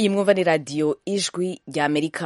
iyi mwumva ni radiyo ijwi rya amerika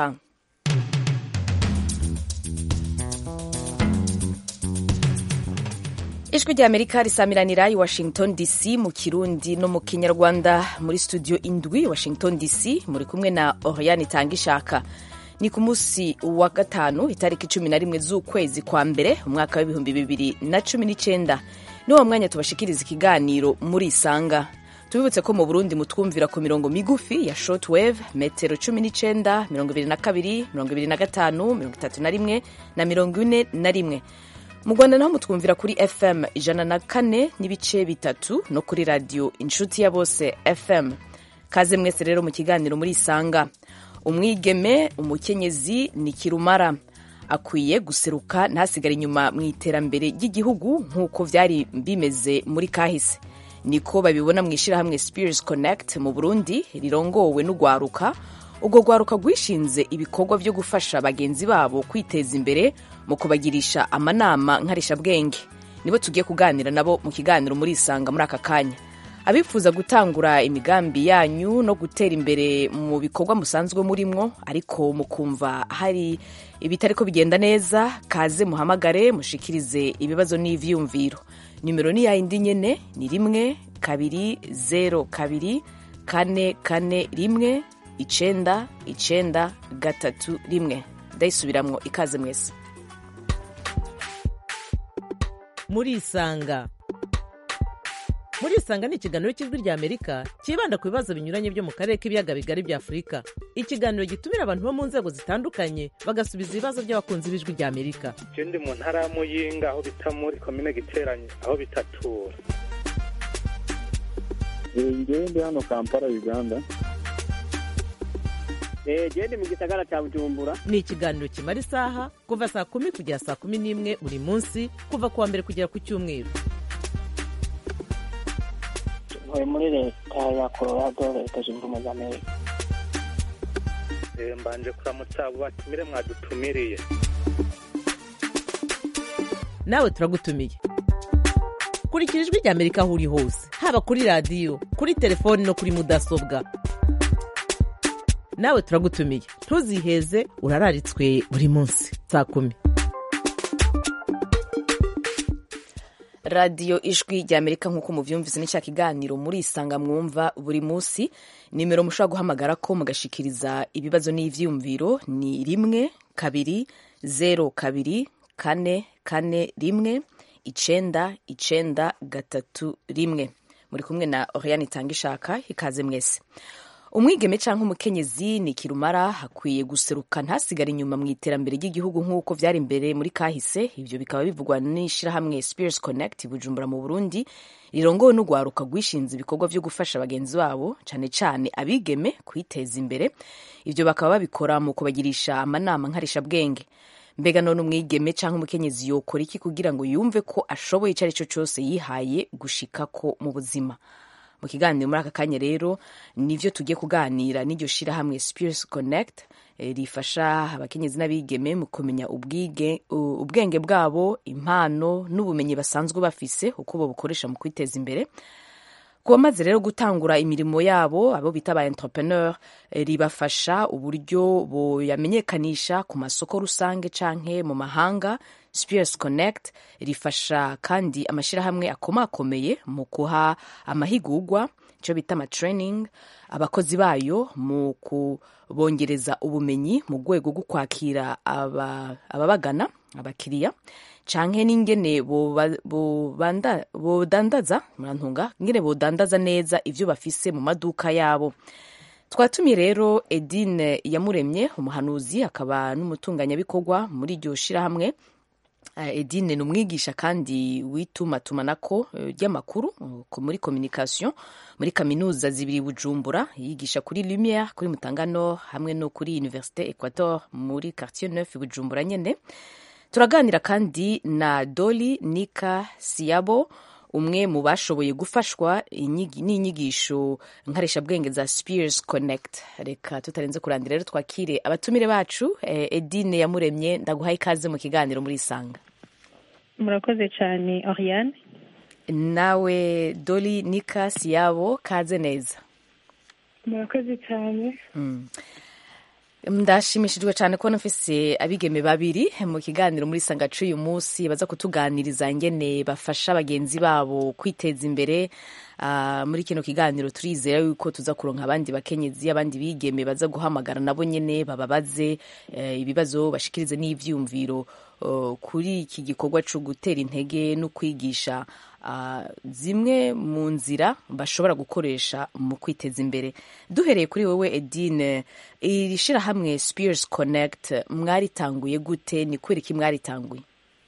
ijwi rya amerika risamiranira i washington dc mu kirundi no mu kinyarwanda muri studio indwi washington dc muri kumwe na oriane itanga ishaka ni ku munsi wa gatanu itariki cumi na rimwe z'ukwezi kwa mbere umwaka w'ibihumbi bibiri na cumi n'icyenda ni wo mwanya tubashikiriza ikiganiro muri isanga tubibutse ko mu burundi mutwumvira ku mirongo migufi ya shortwave metero cumi n'icyenda mirongo ibiri na kabiri mirongo ibiri na gatanu mirongo itatu na rimwe na mirongo ine na rimwe mu rwanda naho mutwumvira kuri fm ijana na kane n'ibice bitatu no kuri radiyo inshuti ya bose fm kaze mwese rero mu kiganiro muri isanga umwigeme umukenyezi ni kirumara akwiye guseruka ntasigare inyuma mu iterambere ry'igihugu nk'uko byari bimeze muri kahise niko babibona mu ishyirahamwe Spears Connect mu Burundi rirongowe n'ugwaruka ubwo gwaruka rwishinze ibikorwa byo gufasha bagenzi babo kwiteza imbere mu kubagirisha amanama nkarishabwenge nibo tugiye kuganira nabo mu kiganiro muri isanga muri aka kanya abifuza gutangura imigambi yanyu no gutera imbere mu bikorwa musanzwe murimwo ariko mukumva hari ibitariko bigenda neza kaze muhamagare mushikirize ibibazo n'ivyiyumviro nimero ni yayindi nyene ni rimwe kabiri zero kabiri kane kane rimwe icenda icenda gatatu rimwe ndayisubiramwo ikaze mwese murisanga murisanga ni ikiganiro cy'ijwi rya amerika cyibanda ku bibazo binyuranye byo mu karere k'ibiyaga bigari bya afurika ikiganiro gitumira abantu bo mu nzego zitandukanye bagasubiza ibibazo by'abakunzi b'ijwi rya amerika je ndi mu ntara ya muyinga aho bita muri komine giteranye aho bitatura ngewe ndi hano kampala uganda gende mu gisagara cya bujumbura ni ikiganiro kimara isaha kuva saa kumi kugera saa kumi n'imwe buri munsi kuva ku wa mbere kugera ku cyumweru ntuye muri leta ya colorado leta zunze ubumwe za amerika Eh, mbanje kuramutsa abo batumire mwadutumiriye nawe turagutumiye kurikira ijwi rya amerika aho uri hose haba kuri radiyo kuri telefoni no kuri mudasobwa nawe turagutumiye ntuziheze urararitswe buri munsi saa kumi radiyo ijwi rya amerika nk'uko muvyumvise ni cya kiganiro muri isanga mwumva buri munsi nimero mushobora guhamagara ko mugashikiriza ibibazo n'ivyiyumviro ni rimwe kabiri zero kabiri kane kane rimwe icenda icenda gatatu rimwe muri kumwe na oriane itanga ishaka ikaze mwese umwigeme cyangwa umukenyezi ni kirumara hakwiye guseruka ntasigare inyuma mu iterambere ry'igihugu nk'uko byari imbere muri kahise ibyo bikaba bivugwa n'ishyirahamwe Spears Connect bujumbura mu burundi rirongowe n'ugwaruka rwishinze ibikorwa byo gufasha bagenzi babo cyane cyane abigeme kwiteza imbere ibyo bakaba babikora mu kubagirisha amanama nkarishabwenge mbega none umwigeme cyangwa umukenyezi yokora iki kugira ngo yumve ko ashoboye icyo ari cyo cyose yihaye gushikako mu buzima mu kiganiro muri aka kanya rero nivyo tugiye kuganira n'iryo shirahamwe Spears Connect eh, rifasha abakenyezi n'abigeme mu kumenya ubwige, u- ubwenge bwabo impano n'ubumenyi basanzwe bafise uko babukoresha mu kwiteza imbere ku bamaze rero gutangura imirimo yabo abo bita ba entrepreneur eh, ribafasha uburyo boyamenyekanisha ku masoko rusange canke mu mahanga Spears Connect rifasha kandi amashyirahamwe akomakomeye mu kuha amahigurwa icyo bita amatraining abakozi bayo mu kubongereza ubumenyi mu rwego rwo kwakira aba- ababagana abakiriya canke n'ingene boba- bobanda- bodandaza murantunga ingene bodandaza neza ivyo bafise mu maduka yabo twatumiye rero edine yamuremye umuhanuzi akaba n'umutunganyabikorwa muri iryo shirahamwe Eh, edine ni umwigisha kandi w'itumatumanako eh, ry'amakuru eh, ko muri communication muri kaminuza zibiri bujumbura yigisha kuri lumiere kuri mutangano hamwe no kuri université equator muri quartier neuf bujumbura nyene turaganira kandi na doli nika siyabo umwe mu bashoboye gufashwa inyigi- n'inyigisho nkarishabwenge za Spears Connect reka tutarenze kurandira rero twakire abatumire bacu eh, Edine yamuremye ndaguhaye ikaze mu kiganiro muri Isanga murakoze cyane oriane nawe Doli Nika Siyabo kaze neza murakoze cyane Mm. ndashimishijwe cyane kubona mfise abigeme babiri mu kiganiro muri sangacu uyu munsi baza kutuganiriza ingene bafasha bagenzi babo kwiteza imbere Ah, muri kino kiganiro turizera yuko tuza kuronka abandi bakenyezi abandi bigeme baza guhamagara nabo nyene bababaze eh, ibibazo bashikirize n'ivyumviro oh, kuri iki gikorwa co gutera intege no kwigisha ah, zimwe mu nzira bashobora gukoresha mu kwiteza imbere duhereye kuri wowe edine iri shirahamwe spears connect mwaritanguye gute ni kubera iki mwaritanguye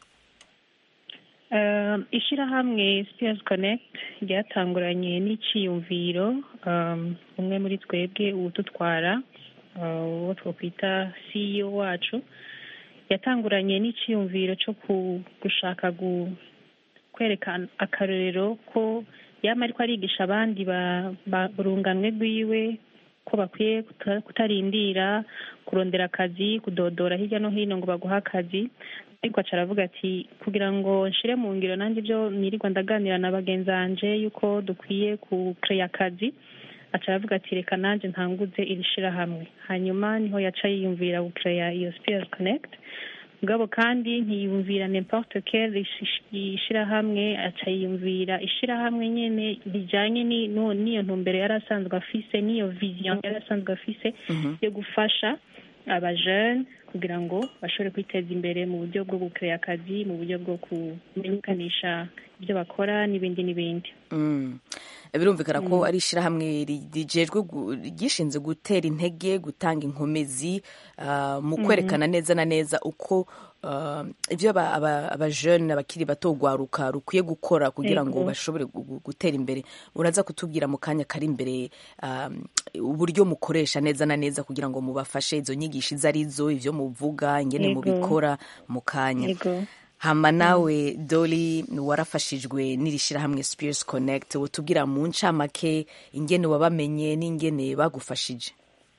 Um, ishyirahamwe Spears Connect ryatanguranye n'iciyumviro um, umwe muri twebwe uwudutwara uh, uwo twakwita CEO wacu yatanguranye n'iciyumviro cyo ku- gushaka gu- kwereka akarorero ko yama ariko arigisha abandi ba- ba- urunganwe rwiwe ko bakwiye kuta- kutarindira kurondera akazi kudodora hirya no hino ngo baguhe akazi ariko aca aravuga ati kugira ngo nshire mu ngiro nanjye ibyo nirirwa ndaganira na bagenzi banje yuko dukwiye kukeya akazi aca aravuga ati reka nanjye ntanguze iri shirahamwe hanyuma niho yaca yiyumvira gukeya iyo spears connect mugabo kandi ntiyumvira n'importe quelle ishi- ishirahamwe aca yiyumvira ishirahamwe nyene rijanye ni- no- n'iyo ntumbero yari asanzwe afise n'iyo vision yari asanzwe afise yo gufasha abajene kugira ngo bashobore kwiteza imbere mu buryo bwo gukeya akazi mu buryo bwo kumenyekanisha ibyo bakora n'ibindi n'ibindi Mm. birumvikana ko ari ishyirahamwe ri- rijejwe gu- ryishinze gutera intege gutanga inkomezi ah, mu kwerekana neza na neza uko ah, ibyo aba- aba- abajene abakiri bato rwaruka rukwiye gukora kugira ngo Yego. bashobore gu- gu- gutera imbere uraza kutubwira mu kanya kari imbere ah, uburyo mukoresha neza na neza kugira ngo mubafashe izo nyigisho izo arizo ibyo muvuga ingene Yego. mubikora mu kanya yego hama nawe doli warafashijwe n'iri shyirahamwe spears connect utubwira mu ncamake ingene wabamenye n'ingene bagufashije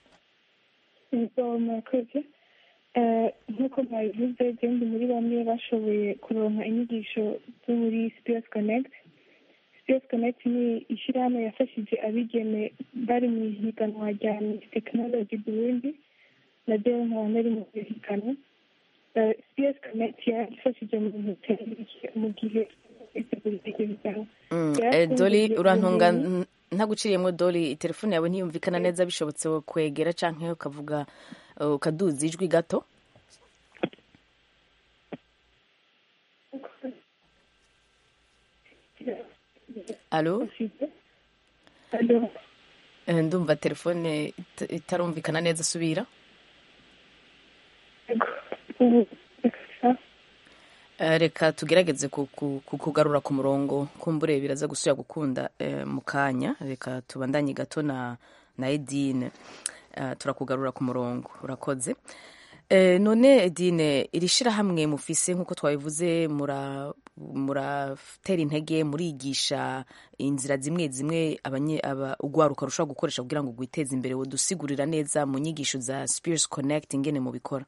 Ubwo murakoze Eh, nk'uko mwabivuze ndi muri bamwe bashoboye kuronka inyigisho zo muri Spears Connect Spears Connect ni ishyirahamwe yafashije abigeme bari mu ihiganwa rya Miss Technology Burundi na ryo nkaba nari mu ihiganwa Eh, Spears Connect yadufashije mu bintu mu gihe itegura iryo higanwa Mm, eh, Yarakunze doli ibyo urantunga bintu. n- ntaguciriyemo doli telefone yawe ntiyumvikana neza bishobotse kwegera canke ukavuga uh, ukaduza ijwi gato alo Alo. Eh, ndumva telefone it- itarumvikana neza subira ubu Eh, reka tugerageze ku- ku- ku- kugarura ku murongo kumbure biraza gusubira gukunda eh, mu kanya reka tubandanye gato na na edine Eh, turakugarura ku murongo urakoze Eh, none edine iri shirahamwe mufise nk'uko twabivuze mura muratera intege murigisha inzira zimwe zimwe abanye- aba- ugwaruka rushobora gukoresha kugira ngo rwiteze imbere wodusigurira neza mu nyigisho za spears connect ingene mubikora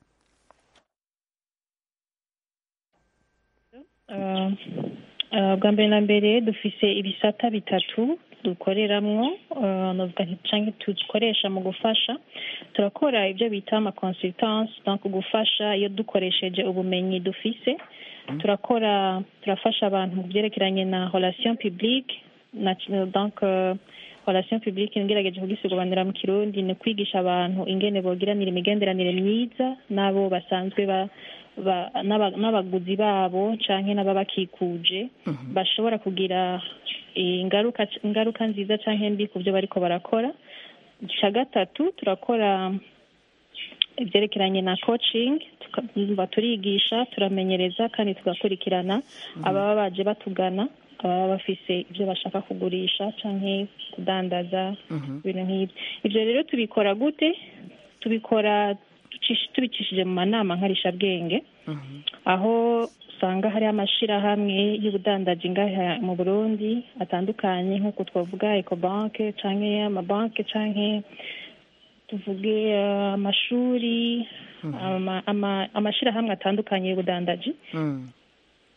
Uh, uh, bwa mbere na mbere dufise ibisata bitatu dukoreramwo uh, novuga nti canke dukoresha mu gufasha turakora ibyo bita ama consultance donc gufasha iyo dukoresheje ubumenyi dufise turakora turafasha abantu mu byerekeranye na relation publique na donc uh, relation publique ngerageje kugisobanura mu kirundi ni kwigisha abantu ingene bogiranira imigenderanire myiza n'abo basanzwe ba ba- n'aba- n'abaguzi babo canke n'ababakikuje bashobora kugira ingaruka ingaruka nziza canke mbi ku byo bariko barakora ica gatatu turakora ibyerekeranye na coaching tuka- turigisha turamenyereza kandi tugakurikirana ababa baje batugana ababa bafise ibyo bashaka kugurisha canke kudandaza ibintu nk'ibyo ibyo rero tubikora gute tubikora tucish- tubicishije mu manama nkarishabwenge aho usanga hari amashirahamwe y'ubudandaji ngaha mu burundi atandukanye nk'uko twavuga ecobanke canke amabanke canke tuvuge eh, amashuri ama- ama- amashirahamwe atandukanye y'ubudandaji Mm.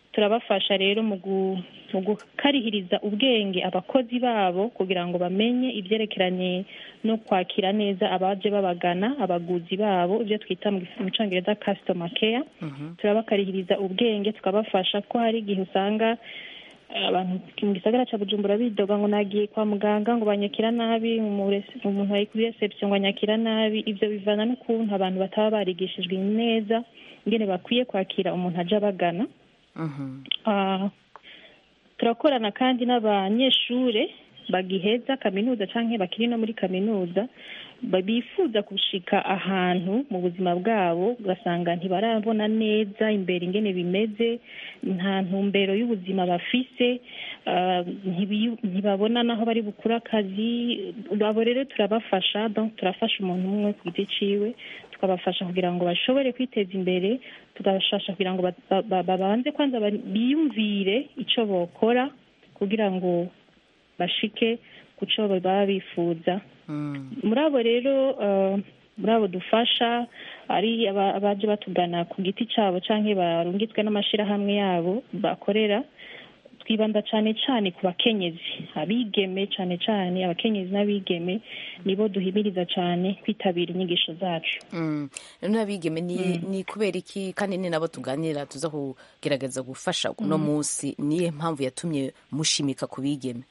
turabafasha rero mu gu- mu gukarihiriza ubwenge abakozi babo kugira ngo bamenye ibyerekeranye no kwakira neza abaje babagana abaguzi babo ibyo twita mu gis- mu cyongereza customer care turabakarihiriza ubwenge tukabafasha ko hari igihe usanga eh, abantu mu gisagara cya bujumbura bidoga ngo nagiye kwa muganga ngo banyakira nabi umu- umuntu ari kuri reception ngo anyakira nabi ibyo bivana n'ukuntu abantu bataba barigishijwe neza ingene bakwiye kwakira umuntu aje abagana Ah, turakorana kandi n'abanyeshure bagiheza kaminuza canke bakiri no muri kaminuza ba- bifuza gushika ahantu mu buzima bwabo ugasanga ntibarabona neza imbere ingene bimeze nta ntumbero y'ubuzima bafise ah, ntibiyu- ntibabona naho bari bukura akazi abo rero turabafasha donc turafasha umuntu umwe ku giti ciwe tukabafasha kugira ngo bashobore kwiteza imbere tugabafasha kugira ngo ba- ba- ba- babanze kwanza ba- biyumvire ico bokora kugira ngo bashike ku co baba bifuza muri abo rero eh, muri abo dufasha ari aba- abaje batugana ku giti cyabo canke barungitswe n'amashirahamwe yabo bakorera twibanda cane cane ku bakenyezi abigeme cane cane abakenyezi n'abigeme nibo duhimiriza cane kwitabira inyigisho zacu Mm. none abigeme ni, ni kubera iki kandi ni nabo tuganira tuza kugerageza gufasha uno munsi niye mpamvu yatumye mushimika ku bigeme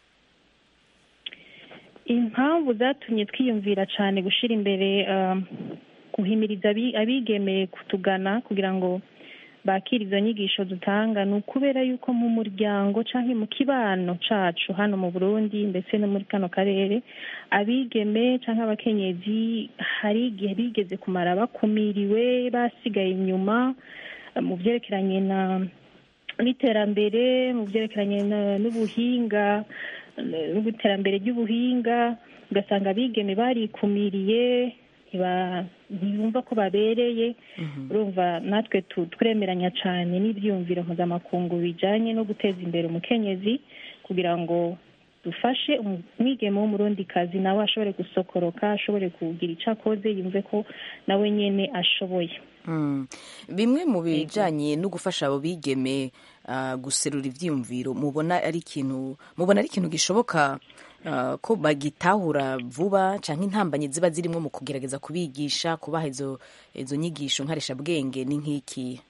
impamvu zatumye twiyumvira cyane gushyira imbere um, guhimiriza abi- abigeme kutugana kugira ngo bakire izo nyigisho dutanga ni ukubera yuko mu muryango cyangwa mu kibano cacu hano mu burundi ndetse no muri kano karere abigeme cyangwa abakenyezi hari igihe bigeze kumara bakumiriwe basigaye inyuma eh, mu byerekeranye na n'iterambere mu byerekeranye na- n'ubuhinga eh, n'iterambere ry'ubuhinga ugasanga abigeme barikumiriye ntiba- ntibumva ko babereye urumva natwe tu- turemeranya cyane n'ibyiyumviro mpuzamakungu bijyanye no guteza imbere umukenyezi kugira ngo dufashe umu- umwigeme w'umurundikazi nawe ashobore gusokoroka ashobore kugira icyo akoze yumve ko nawe nyine ashoboye Mm. bimwe mu bijanye no gufasha abo bigeme ah, guserura ivyiyumviro mubona ari ikintu mubona ari ikintu gishoboka ah, ko bagitahura vuba canke intambanyi ziba zirimwo mu kugerageza kubigisha kubaha izo izo nyigisho nkarishabwenge ni nk'iki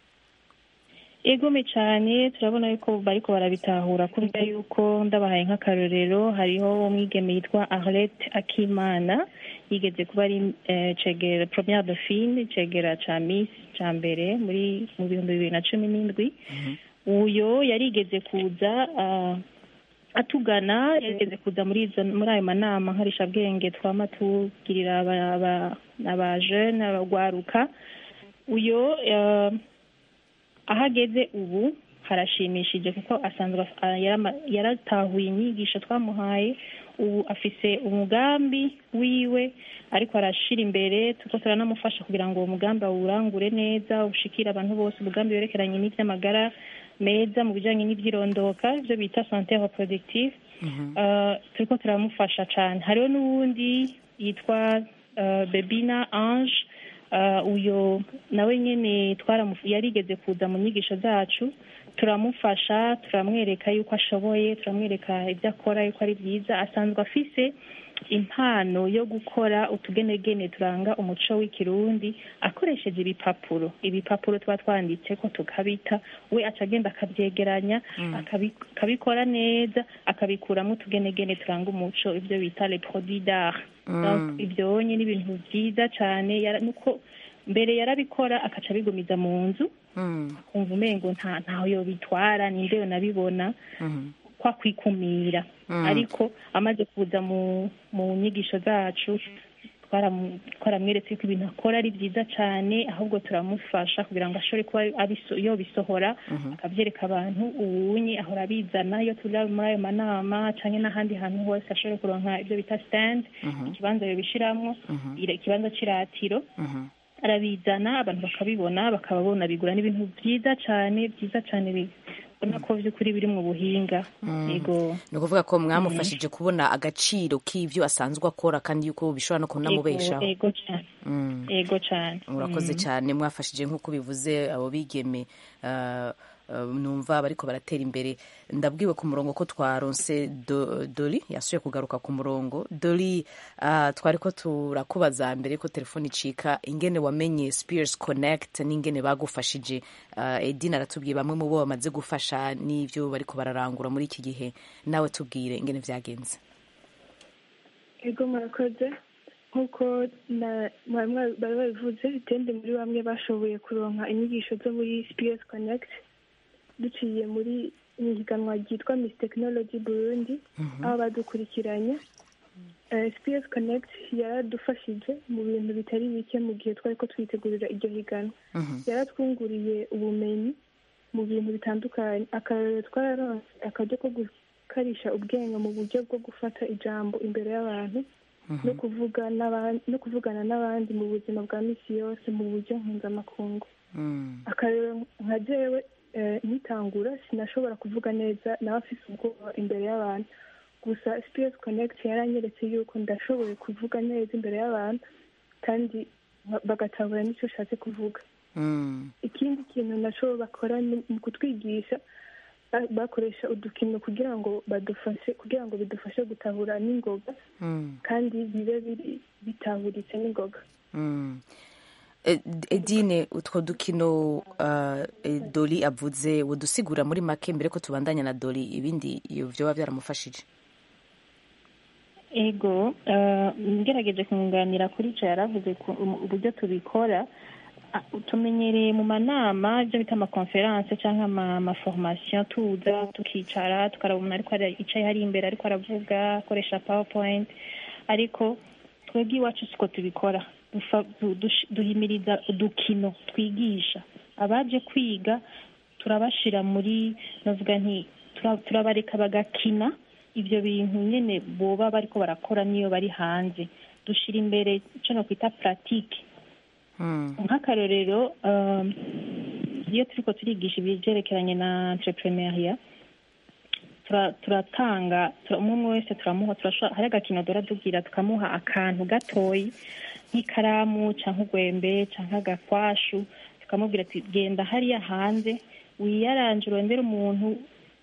egome cyane turabona yuko bariko barabitahura kubera yuko ndabahaye nk'akarorero hariho umwigeme yitwa arlette akimana yigeze kuba ari eh, cegera première dauphine cegera ca miss ca mbere muri mu bihumbi bibiri na cumi n'indwi uyo yarigeze kuza ah, atugana yarigeze kuza muri izo muri ayo manama nkarishabwenge twama tugirira aba- aba- aba jeune abagwaruka uyo eh, aho ageze ubu harashimishije kuko asanzwe af- a- yarama- yaratahuye inyigisho twamuhaye ubu afise umugambi wiwe ariko arashira imbere tuko turanamufasha kugira ngo uwo mugambi awurangure neza ushikire abantu bose umugambi werekeranye n'ivy'amagara meza mu bijanye n'ivyirondoka ivyo bita sante reproductive Uh, turiko turamufasha cane hariho n'uwundi yitwa uh, bebina ange uh, uyo nawe nyene twaramu- yarigeze kuza mu nyigisho zacu turamufasha turamwereka yuko ashoboye turamwereka ibyo akora yuko ari byiza asanzwe afise impano yo gukora utugenegene turanga umuco w'ikirundi akoresheje ibipapuro ibipapuro tuba twanditse ko tukabita we aca agenda akabyegeranya akabi- akabikora neza akabikuramo utugenegene turanga umuco ibyo bita le produit d'art Donc, ibyo ni ibintu byiza cyane yara- nuko mbere yarabikora akaca abigumiza mu nzu akumva umengo nta ntaho yobitwara ninde yonabibona kwa kwikumira ariko amaze kuza mu mu nyigisho zacu twaramu- twaramweretse ko ibintu akora ari byiza cyane ahubwo turamufasha kugira ngo ashobore kuba abiso- yobisohora akabyereka abantu ubunye ahora abizana iyo turi muri ayo manama cyangwa n'ahandi hantu hose ashobore kuronka ibyo bita stand ikibanza yobishiramwo ira- ikibanza cy'iratiro arabizana abantu bakabibona bakababona bigura n'ibintu byiza cyane byiza cyane bibona ko by'ukuri biri mu buhinga yego ni ukuvuga ko mwamufashije kubona agaciro k'ivyo asanzwe akora kandi yuko bishobora no kunamubeshaho yego cyane yego cyane urakoze cyane mwafashije nk'uko bivuze abo bigeme ah, uh, numva bariko baratera imbere ndabwiwe ku murongo ko twaronse Do- doli yasuye kugaruka ku murongo doli uh, twariko turakubaza mbere ko telefone icika ingene wamenye spears connect n'ingene bagufashije uh, edina aratubwiye bamwe mu bo bamaze gufasha n'ivyo bariko bararangura muri iki gihe nawe tubwire ingene vyagenze ego murakoze nk'uko na- mwari mwa- bari babivuze itende muri bamwe bashoboye kuronka inyigisho zo muri SPS Connect duciye muri mu higanwa ryitwa Miss Technology Burundi aho badukurikiranye Eh, SPS Connect yaradufashije mu bintu bitari bike mu gihe twari ko twitegurira iryo higanwa yaratwunguriye ubumenyi mu bintu bitandukanye akarorero twararonse akaryo ko gukarisha ubwenge mu buryo bwo gufata ijambo imbere y'abantu no kuvuga n'aban- no kuvugana n'abandi mu buzima bwa misi yose mu buryo mpuzamakungu mm. akarero nka jewe eh, nkitangura sinashobora kuvuga neza nawe afise ubwoba imbere y'abantu gusa SPS Connect yaranyeretse yuko ndashoboye kuvuga neza imbere y'abantu kandi ba- bagatahura n'icyo ushatse kuvuga Mm. ikindi kintu nacyo bakora ni mu kutwigisha ba- bakoresha udukino kugira ngo badufashe kugira ngo bidufashe gutahura n'ingoga Mm. kandi bibe biri bitahuritse n'ingoga Mm. E- edine utwo dukino uh, e, doli avuze wodusigura muri make mbere ko tubandanya na doli ibindi iyo vyoba vyaramufashije ego eh, ngerageje kunganira kuri icyo yaravuze ku- um- uburyo tubikora ah, tumenyereye mu manama ibyo bita amakonferanse cyangwa ama- amaforomasiyo tuza tukicara tukaraba umuntu ariko ara- yicaye hari imbere ariko aravuga akoresha powerpoint ariko twebwe iwacu siko tubikora Dufa- du- dush- duhimiriza udukino twigisha abaje kwiga turabashira muri navuga nti tura- turabareka bagakina ibyo bintu nyine boba bariko barakora niyo bari hanze dushira imbere icyo nokwita puratike Mm. nk'akarorero um, iyo turiko turigisha ibyerekeranye na entrepreneuria tura- turatanga tura- umwe umwe wese turamuha turashobora hari agakino dora tugira tukamuha akantu gatoyi nk'ikaramu cyangwa urwembe cyangwa agakwashu tukamubwira ati genda hariya hanze wiyaranje urondere umuntu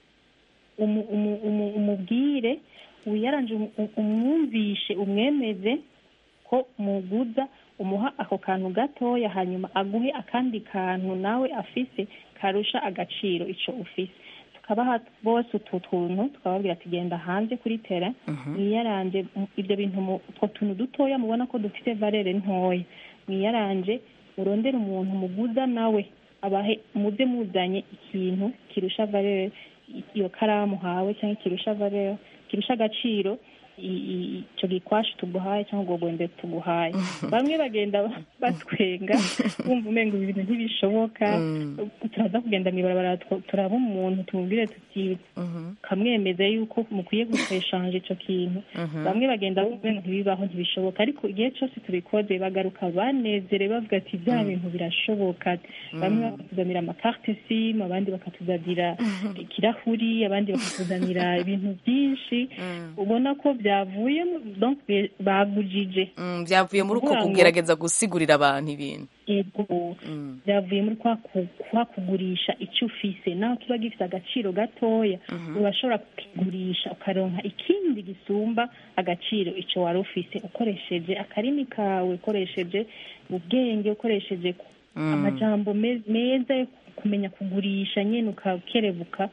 umu- umu- umu- umubwire wiyaranje umu- umu- umwumvishe umwemeze ko muguza umuha ako kantu gatoya hanyuma aguhe akandi kantu nawe afise karusha agaciro ico ufise tukabaha bose utu tuntu tukababwira ati genda hanze kuri tera mwiyaranje mu- ibyo bintu mu- utwo tuntu dutoya mubona ko dufite valere ntoya mwiyaranje murondere umuntu muguza nawe abahe muze muzanye ikintu kirusha valere i- iyo karamu hawe cyangwa kirusha valere kirusha agaciro i- i- ico gikwashu tuguhaye cyangwa ubwo bwembe tuguhaye bamwe bagenda ba- batwenga bumva umenga ibi bintu ntibishoboka turaza kugenda mw'ibarabara tw- turaba umuntu tumubwire tuti kamwemeza yuko mukwiye gushanje ico kintu bamwe bagenda bumva umenga ntibibaho ntibishoboka ariko igihe cyose tubikoze bagaruka banezerewe bavuga ati bya bintu birashoboka bamwe bakatuzanira amakarte simu abandi bakatuzanira ikirahuri abandi bakatuzanira ibintu byinshi ubona ko byavuye mu- donc be- bagujije Mm, vyavuye muri uko Kuvuga ngo- kugerageza gusigurira abantu ibintu ego Mm. byavuye muri kwa ku- kwa kugurisha icyo ufise naho kiba gifite agaciro gatoya urashobora kukigurisha ukaronka ikindi gisumba agaciro icyo wari ufise ukoresheje akarimi kawe ukoresheje ubwenge ukoresheje ku- amajambo me- meza yo kumenya kugurisha nyine ukakerebuka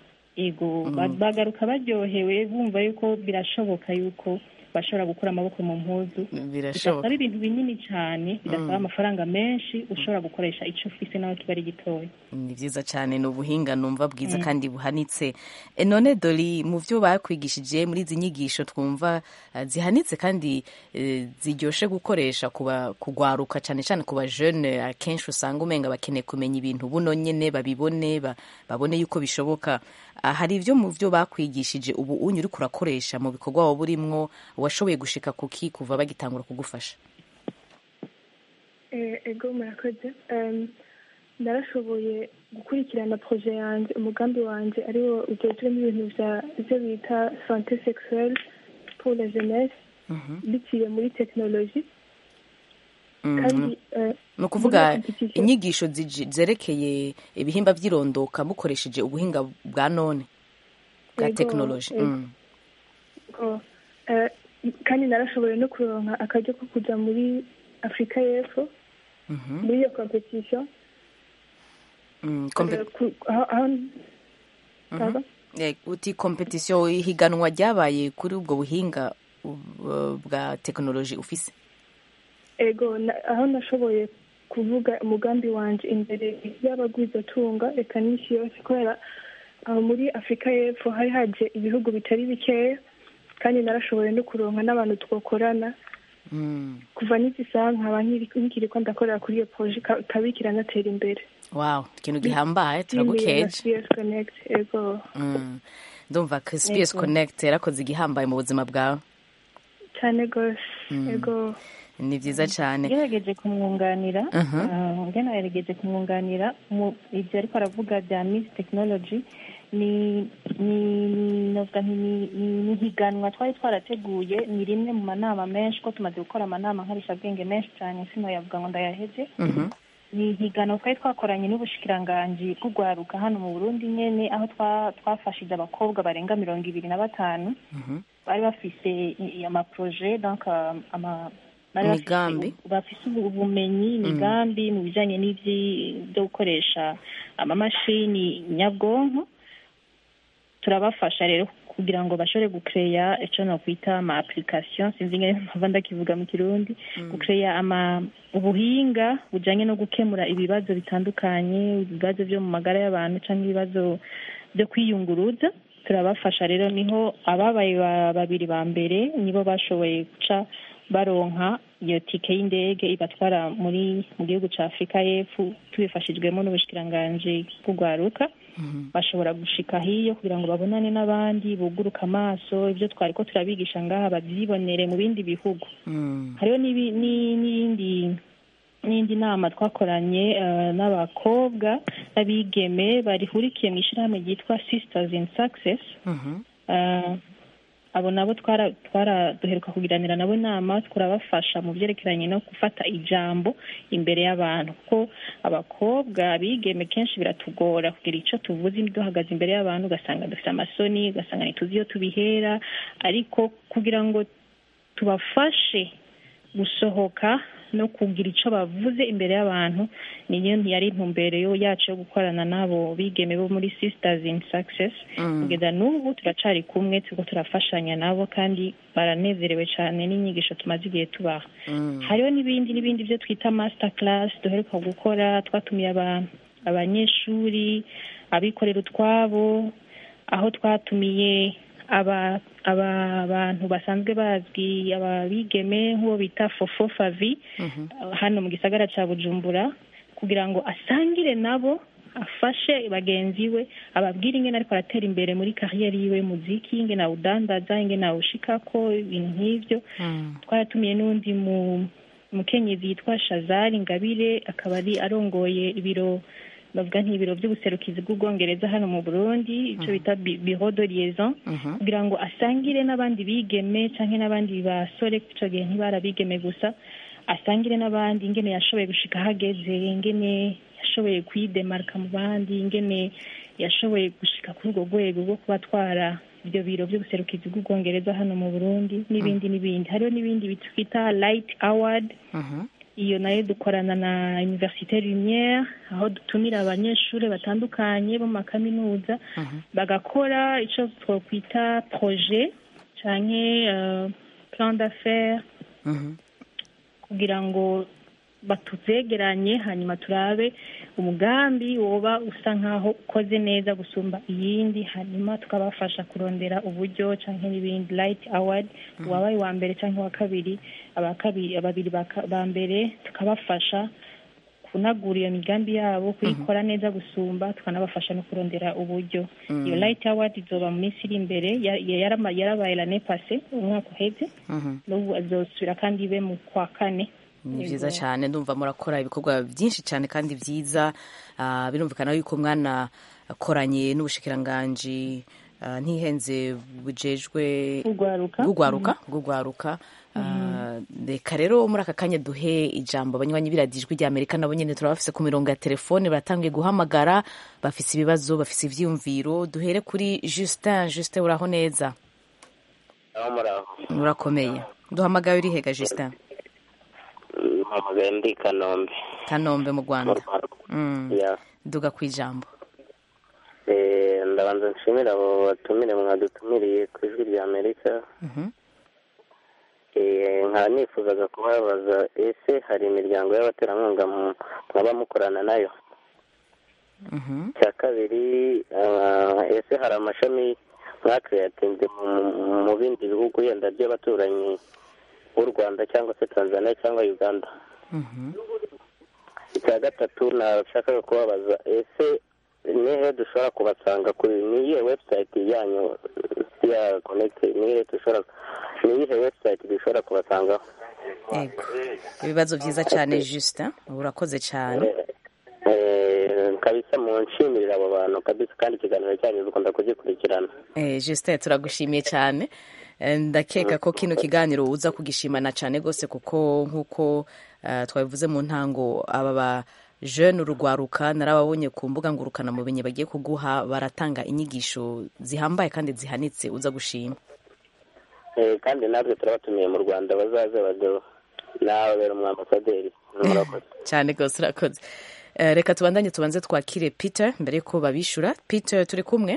ego ba- bagaruka baryohewe bumva yuko birashoboka yuko bashobora gukura amaboko mu mpuzu birashoboka bidasaba ibintu binini cyane bidasaba amafaranga menshi ushobora gukoresha icyo ufise nawe kiba ari gitoya ni byiza cyane ni ubuhinga numva bwiza kandi buhanitse E, none dori mu byo bakwigishije muri izi nyigisho twumva eh, zihanitse kandi eh, ziryoshe gukoresha kuba kugwaruka cyane cyane ku bajene akenshi usanga umenga bakeneye kumenya ibintu buno nyene babibone ba- babone yuko bishoboka Ah, hari ibyo mu byo bakwigishije ubu unyu uriko urakoresha mu bikorwa waba urimwo washoboye gushika kuki kuva bagitangura kugufasha Eh, ego murakoze Em, narashoboye gukurikirana proje yanjye umugambi wanjye ariwo ugejejemo ibintu bya ibyo bita sante sexuelle pour la jeunesse biciye muri tekinoloji Mm. kandi eh, ni ukuvuga muri iyo competition- inyigisho ziji- zerekeye ibihimba by'irondoka mukoresheje ubuhinga bwa none bwa Yego, tekinoloji yego. Mm. ko eh, kandi narashoboye no kuronka akaryo ko kuja muri afurika y'epfo Mhm. muri iyo competition Mm, kompe- Eh, ku- aho aho Pardon? Eh, uti kompetisiyo ihiganwa ryabaye kuri ubwo buhinga uh, bwa tekinoloji ufise ego na- aho nashoboye kuvuga umugambi wanje imbere y'abagwizatunga reka n'isi yose kubera aho muri afurika y'epfo hari haje ibihugu bitari bikeya kandi narashoboye no kuronka n'abantu twakorana Mm. kuva n'izi saha nkaba nkiri- nkiriko ndakorera kuri iyo proje ika- ikaba ikiranatera imbere wow ikintu gihambaye Team ya turagukeje CS Connect ego Mm. ndumva ko SPS Yego. Connect yarakoze igihambaye mu buzima bwawe cyane rwose ego ni byiza cyane ngerageje kumwunganira Mhm. ah, ngerageje kumwunganira mu ibyo ariko aravuga bya miss technology ni ni ni novuga nti ni ni- ni higanwa twari twarateguye ni rimwe mu manama menshi ko tumaze gukora amanama nkarishabwenge menshi cyane sinoyavuga ngo ndayaheze Mhm. ni higanwa twari twakoranye n'ubushikiranganji bw'urwaruka hano mu burundi nyene aho twa- twafashije abakobwa barenga mirongo ibiri na batanu Mhm. bari bafise i- i- amaproje donc ah, ama bari bafise Imigambi. u- bafise ubu- ubumenyi imigambi mu bijanye n'ivyi byo gukoresha amamashini nyabwonko turabafasha rero kugira ngo bashobore gukeya ico nokwita ama application sinzi ngene mpava ndakivuga mu kirundi gukeya ama ubuhinga bujanye no gukemura ibibazo bitandukanye ibibazo vyo mu magara y'abantu canke ibibazo byo kwiyunguruza turabafasha rero niho ababaye ba- babiri ba mbere nibo bashoboye guca baronka iyo tike y'indege ibatwara muri mu gihugu ca afurika y'epfo tubifashijwemo n'ubushikiranganji bw'urwaruka bashobora gushika hiyo kugira ngo babonane n'abandi buguruka amaso ibyo twari ko turabigisha ngaha babyibonere mu bindi bihugu Mm. hariho n'ibi- ni- n'iyindi n'indi nama twakoranye eh, n'abakobwa n'abigeme barihurikiye mu ishyirahamwe ryitwa sisters in success Mhm. Eh, abo nabo twara twara duheruka kugiranira nabo inama turabafasha mu byerekeranye no gufata ijambo imbere y'abantu kuko abakobwa abigeme kenshi biratugora kugira icyo tuvuze duhagaze imbere y'abantu ugasanga dufite amasoni ugasanga ntituzi iyo tubihera ariko kugira ngo tubafashe gusohoka no kugira icyo bavuze imbere y'abantu niyo yari intumbero yo- yacu yo gukorana n'abo bigeme bo muri sisters in success Mm. kugeza n'ubu turacari kumwe turiko turafashanya nabo kandi baranezerewe cyane n'inyigisho tumaze igihe tubaha Mm. hariho n'ibindi n'ibindi byo twita master class duheruka gukora twatumiye aba- abanyeshuri abikorera utwabo aho twatumiye aba aba bantu basanzwe bazwi ababigeme nk'uwo bita fofo favi Mhm. hano mu gisagara cya bujumbura kugira ngo asangire nabo afashe bagenzi we ababwire ingene ariko aratera imbere muri kariyeri yiwe y'umuziki ingene awudandaza ingene awushikako ibintu nk'ivyo Mm. twaratumiye n'undi mu mukenyezi yitwa shazari ngabire akaba ari arongoye ibiro bavuga nk'ibiro by'ubuserukizi bw'ubwongereza hano mu burundi icyo bita bi- biro de liaison Mhm. kugira ngo asangire n'abandi bigeme canke n'abandi basore ico gihe ntibari abigeme gusa asangire n'abandi ingene yashoboye gushika ahageze ingene yashoboye kwidemarika mu bandi ingene yashoboye gushika kuri urwo rwego rwo kuba atwara ibyo biro by'ubuserukizi bw'ubwongereza hano mu burundi n'ibindi n'ibindi hariho n'ibindi twita light award Mhm. iyo nayo dukorana na universite lumiere aho dutumira abanyeshuri batandukanye bo mu makaminuza Mhm. bagakora icyo twakwita projet canke uh, plan d'affaires Mhm. kugira ngo batuzegeranye hanyuma turabe umugambi woba usa nkaho ukoze neza gusumba iyindi hanyuma tukabafasha kurondera uburyo canke n'ibindi light award uwabaye wa mbere canke wa kabiri abakabiri ababiri baka- ba mbere tukabafasha kunagura iyo migambi yabo kuyikora neza gusumba tukanabafasha no kurondera uburyo iyo light award izoba mu minsi iri imbere ya- ya- yarama- yarabaye lane pase umwaka uheze Mhm. n'ubu azosubira kandi ibe mu kwa kane ni byiza Yego. cyane ndumva murakora ibikorwa byinshi cyane kandi byiza Ah, birumvikana yuko mwana akoranye n'ubushikiranganji ah, ntihenze bujejwe Bugwaruka. bugwaruka bugwaruka Ah, reka rero muri aka kanya duhe ijambo abanywanyi biradijwi rya amerika nabo nyene turabafise ku mirongo ya telefone baratangiye guhamagara bafise ibibazo bafise ivyiyumviro duhere kuri justin justin uraho neza aho muraho urakomeye duhamagaye uri hega justin mpamagaye ndi i kanombe kanombe mu mu rwanda rwanda Mm, ya duga ku ijambo Eh, ndabanza nshimira abo batumire mwadutumiriye ku ijwi rya amerika Mhm. Eh, nkaba nifuzaga kubabaza ese hari imiryango y'abaterankunga mu- mwaba mukorana nayo Mhm. icya kabiri ah, ese hari amashami mwakiriyatinze mu- mu bindi bihugu yenda by'abaturanyi b'u rwanda cyangwa se tanzania cyangwa uganda Mhm. icya gatatu nashakaga kubabaza ese nihe dushobora kubasanga kuri ni iyihe website yanyu ya connect ni iyihe dushobora ni iyihe website dushobora kubasangaho yego ibibazo vyiza cyane justin urakoze cyane Eh, kabisa munshimirira abo bantu kabisa kandi ikiganiro cyanyu dukunda kugikurikirana Eh, Justin turagushimiye cyane Eh, ndakeka ko kino kiganiro uza kugishimana cyane rwose kuko nk'uko eh, twabivuze mu ntango aba ba jeune urugwaruka narababonye ku mbuga ngurukana mumenye bagiye kuguha baratanga inyigisho zihambaye kandi zihanitse uza gushima Eh, kandi natwe turabatumiye mu rwanda bazaze bado nawe bera umwambasaderi murakoze cyane rwose urakoze Eh, reka tubandanye tubanze twakire peter mbere yuko babishura peter turi kumwe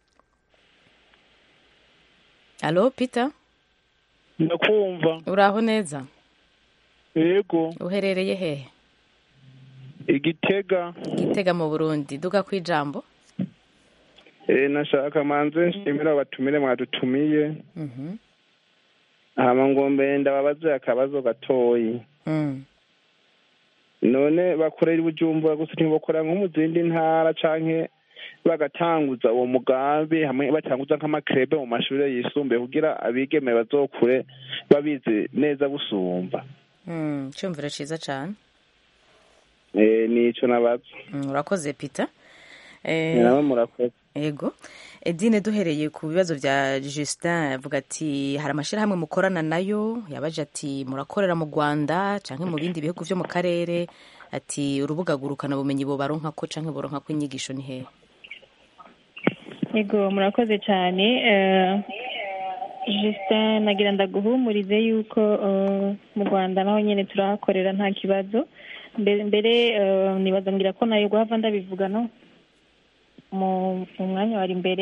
alo peter ndakumva uraho neza yego uherereye hehe igitega gitega mu burundi duga ku ijambo Eh, nashaka manze nshimira abatumire mwadutumiye Mhm. hama ngo mbe ndababaze akabazo gatoyi Mm. none bakorera i bujumbura gusa ntibakora nko mu zindi ntara canke bagatanguza uwo mugambi hamwe batanguza nk'amakrebe mu mashuri yisumbuye kugira abigeme bazokure babizi neza busumba Mm, cyumviro cyiza cyane Eh, nico nabaza Mm, urakoze peter Eh, nawe murakoze ego edine duhereye ku bibazo bya justin avuga ati hari amashyirahamwe mukorana nayo yabaje ati murakorera mu rwanda cyangwa mu bindi bihugu byo mu karere ati urubuga gurukana bumenyi bobaronka ko cyangwa boronka ko inyigisho ni hehe yego murakoze cyane Eh, justin nagira ndaguhumurize yuko eh, mu rwanda naho nyine turahakorera nta kibazo mbere mbere eh, nibaza ngira ko nayo guhava ndabivuga no mu mu mwanya wari imbere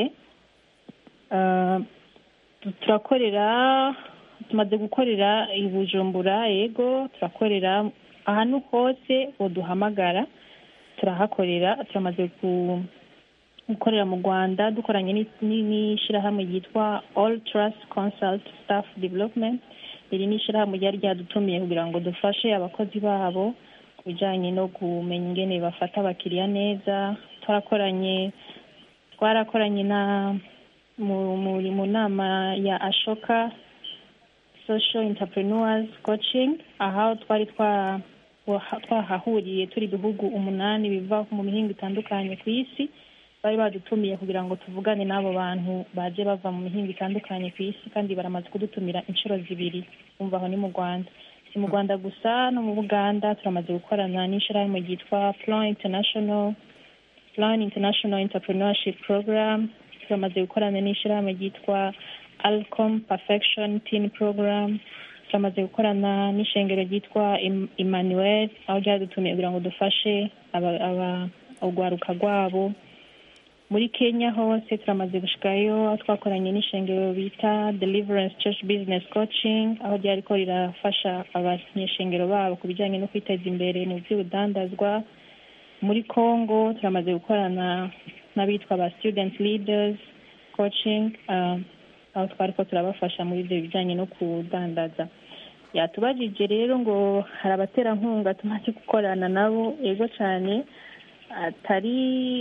Eh, tu- turakorera tumaze gukorera i bujumbura yego turakorera ahantu hose uduhamagara turahakorera turamaze ku gukorera mu rwanda dukoranye ni- ni- n'ishyirahamwe ryitwa all trust consult staff development iri ni ishyirahamwe ryari ryadutumiye kugira ngo dufashe abakozi babo ku bijyanye no kumenya ingene bafata abakiriya neza twarakoranye twarakoranye na mu, mu, mu nama ya ashoka social entrepreneurs coaching aho twari twa waha- twahahuriye turi ibihugu umunani biva mu mihingo itandukanye ku isi bari badutumiye kugira ngo tuvugane n'abo bantu baje bava mu mihingo itandukanye ku isi kandi baramaze kudutumira inshuro zibiri umva aho ni mu rwanda si mu rwanda gusa no mu buganda turamaze gukorana n'ishyirahamwe ryitwa plan international plan international entrepreneurship program turamaze gukorana n'ishyirahamwe ryitwa alcom perfection teen program turamaze gukorana n'ishengero ryitwa Em- emmanuel aho ryadutumiye kugira ngo dufashe aba- aba- urwaruka rwabo muri kenya hose turamaze gushikayo aho twakoranye n'ishengero bita deliverance church business coaching aho ryariko rirafasha abanyeshengero babo ku bijyanye no kwiteza imbere mu by'ubudandazwa muri congo turamaze gukorana n'abitwa ba student leaders coaching um, aho twariko turabafasha muri ibyo bijyanye no kudandaza yatubajije rero ngo hari abaterankunga tumaze gukorana nabo yego cyane atari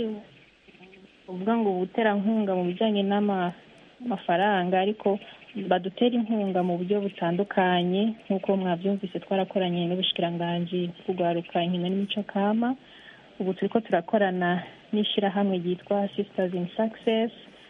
uvuga ngo ubuterankunga mu bijyanye n'amafaranga ariko badutera inkunga mu buryo butandukanye nk'uko mwabyumvise twarakoranye n'ubushikiranganji bw'urwaruka inkino n'imico kama ubu turiko turakorana n'ishyirahamwe ryitwa sisters in success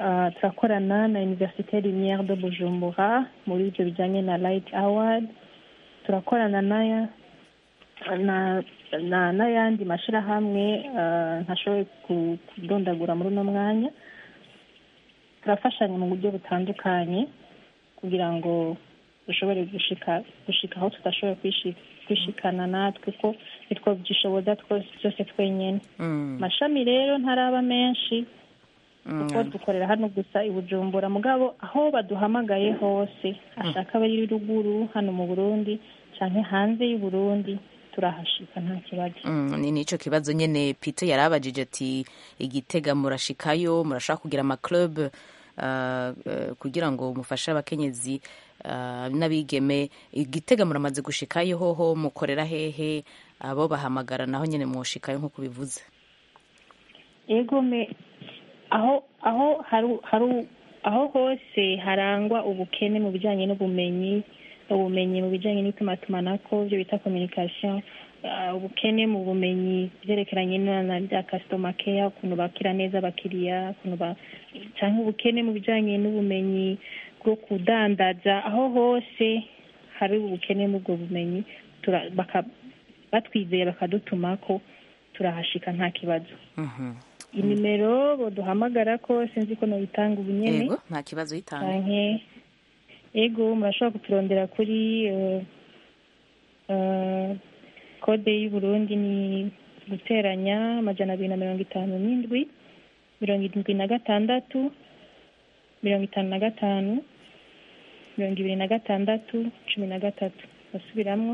Ah, turakorana na université lumière de bujumbura muri ibyo bijyanye na light award turakorana n'aya na na n'ayandi mashyirahamwe ah, ntashoboye ku- kudondagura muri uno mwanya turafashanya mu buryo butandukanye kugira ngo dushobore gushika gushika aho tudashoboye kwishi- kwishikana natwe ko nitwo byishoboza twose byose twenyine Mm. amashami rero ntaraba menshi Mm. kuko dukorera hano gusa i bujumbura mugabo aho baduhamagaye hose ashaka abari ruguru hano mu burundi cyangwa hanze y'u burundi turahashika nta kibazo Mm, ni nico kibazo nyene Peter yarabajije ati igitega murashikayo murashaka kugira ama club uh, uh, kugira ngo mufashe abakenyezi uh, n'abigeme igitega muramaze gushikayo hoho mukorera hehe abo bahamagara naho nyene mwoshikayo nk'uko bivuze yego me aho aho haru haru aho hose harangwa ubukene mu bijyanye n'ubumenyi ubumenyi mu bijyanye n'itumatumanako byo bita communication ah, ubukene mu bumenyi byerekeranye na na bya customer care ukuntu bakira neza abakiriya ukuntu ba cyangwa ubukene mu bijyanye n'ubumenyi bwo kudandaza aho hose hari ubukene muri ubwo bumenyi tura- baka- batwizeye bakadutumako turahashika nta kibazo Mhm. inimero boduhamagara ko sinzi ko nobitanga ubu nyene yego nta kibazo yitanga canke ego murashobora kuturondera kuri eh, eh, kode y'uburundi ni guteranya amajana abiri na mirongo itanu n'indwi mirongo irindwi na gatandatu mirongo itanu na gatanu mirongo ibiri na gatandatu cumi na gatatu basubiramwo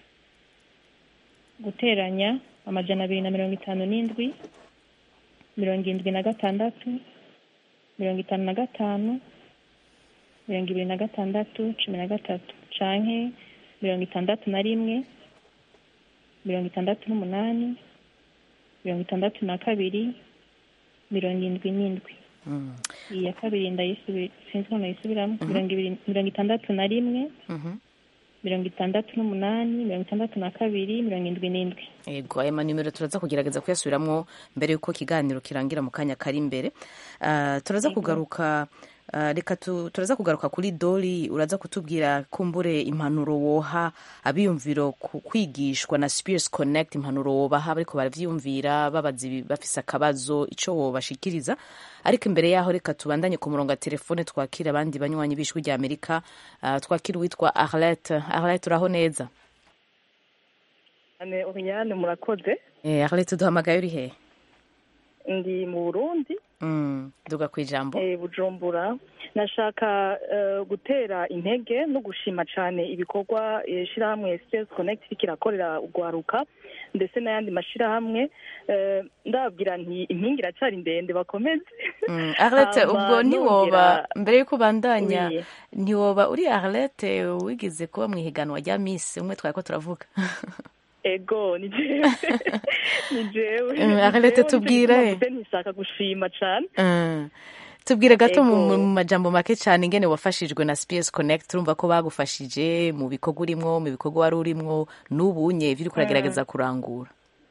guteranya amajana abiri na mirongo itanu n'indwi mirongo irindwi na gatandatu mirongo itanu na gatanu mirongo ibiri na gatandatu cumi na gatatu canke mirongo itandatu na rimwe mirongo itandatu n'umunani mirongo itandatu na kabiri mirongo indwi n'indwi Mm. iya kabiri ndayisubi sinzi ko nayisubiramo mirongo ibiri mirongo itandatu na rimwe Mhm. mirongo itandatu n'umunani mirongo itandatu na kabiri mirongo indwi n'indwi yego aya manimero turaza kugerageza kuyasubiramwo mbere y'uko ikiganiro kirangira mu kanya kari imbere Ah, turaza kugaruka ah, reka tu- turaza kugaruka kuri doli uraza kutubwira kumbure impanuro woha abiyumviro ku kwigishwa na Spears Connect impanuro wobaha bariko baravyiyumvira babaza ibi- bafise akabazo ico wobashikiriza ariko imbere yaho reka tubandanye ku murongo wa telefone twakira abandi banywanyi b'ijwi rya Amerika Ah, twakira uwitwa Arlette Arlette uraho neza ane Oriane murakoze Eh, Arlette duhamagaye uri hehe ndi mu Burundi Mm, duga ku ijambo eh, Bujumbura nashaka eh, gutera intege no gushima cyane ibikorwa eh, shirahamwe Space Connect kirakorera ugwaruka ndetse n'ayandi mashirahamwe eh, ndababwira nti impingi iracyari ndende bakomeze Mm, Arlette Hama ubwo ntiwoba nongera- mbere yuko ubandanya Oui. ntiwoba uri Arlette wigeze kuba mu ihiganwa rya Miss umwe twari ko turavuga ego ni jewe ni jewe Mm, ni Arlette jewe, tubwire. nicyo gituma mvuze ntishaka gushima cyane Mm. tubwire gato mu Ego. mu majambo make cyane ingene wafashijwe na Spears Connect urumva ko bagufashije mu bikorwa urimwo mu bikorwa wari urimwo n'ubunye ivyo uriko uragerageza kurangura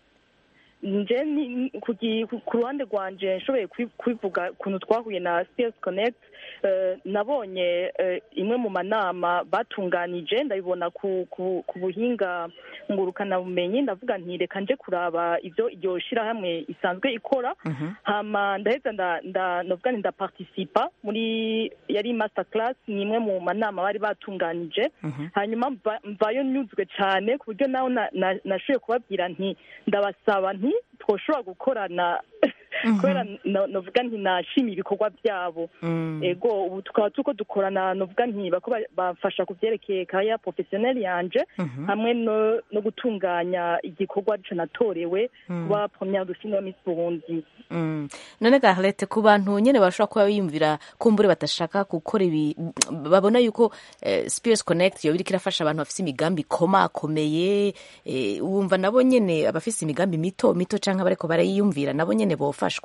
nje ni- ku gi- ku- ku ruhande rwanje nshoboye kwi- kwivuga ukuntu twahuye na CS Connect eh, nabonye eh, imwe mu manama batunganije ndabibona ku ku, ku buhinga ngurukana bumenyi ndavuga nti reka nje kuraba ivyo iryo shirahamwe isanzwe ikora hama ndaheza nda nda novuga nti ndaparticipa muri yari master class ni imwe mu manama bari batunganije hanyuma mva- mvayo nyuzwe cyane ku buryo nawe na- na- nashoboye kubabwira nti ndabasaba nti twoshobora gukorana kubera no- novuga nti nashimiye ibikorwa byabo Mm. ego ubu tukaba turiko dukorana novuga nti bako ba- bamfasha ku vyerekeye kaya professionnel yanje hamwe no no gutunganya igikorwa arico natorewe kuba première de film Miss Burundi Mm. none ga Arlette ku bantu nyene bashobora kuba biyumvira kumbure batashaka gukora ibi babona yuko eh, Spears Connect yoba iriko irafasha abantu bafise imigambi ikomakomeye eh, wumva nabo nyene abafise imigambi mito mito canke abariko barayiyumvira nabo nyene bofashwa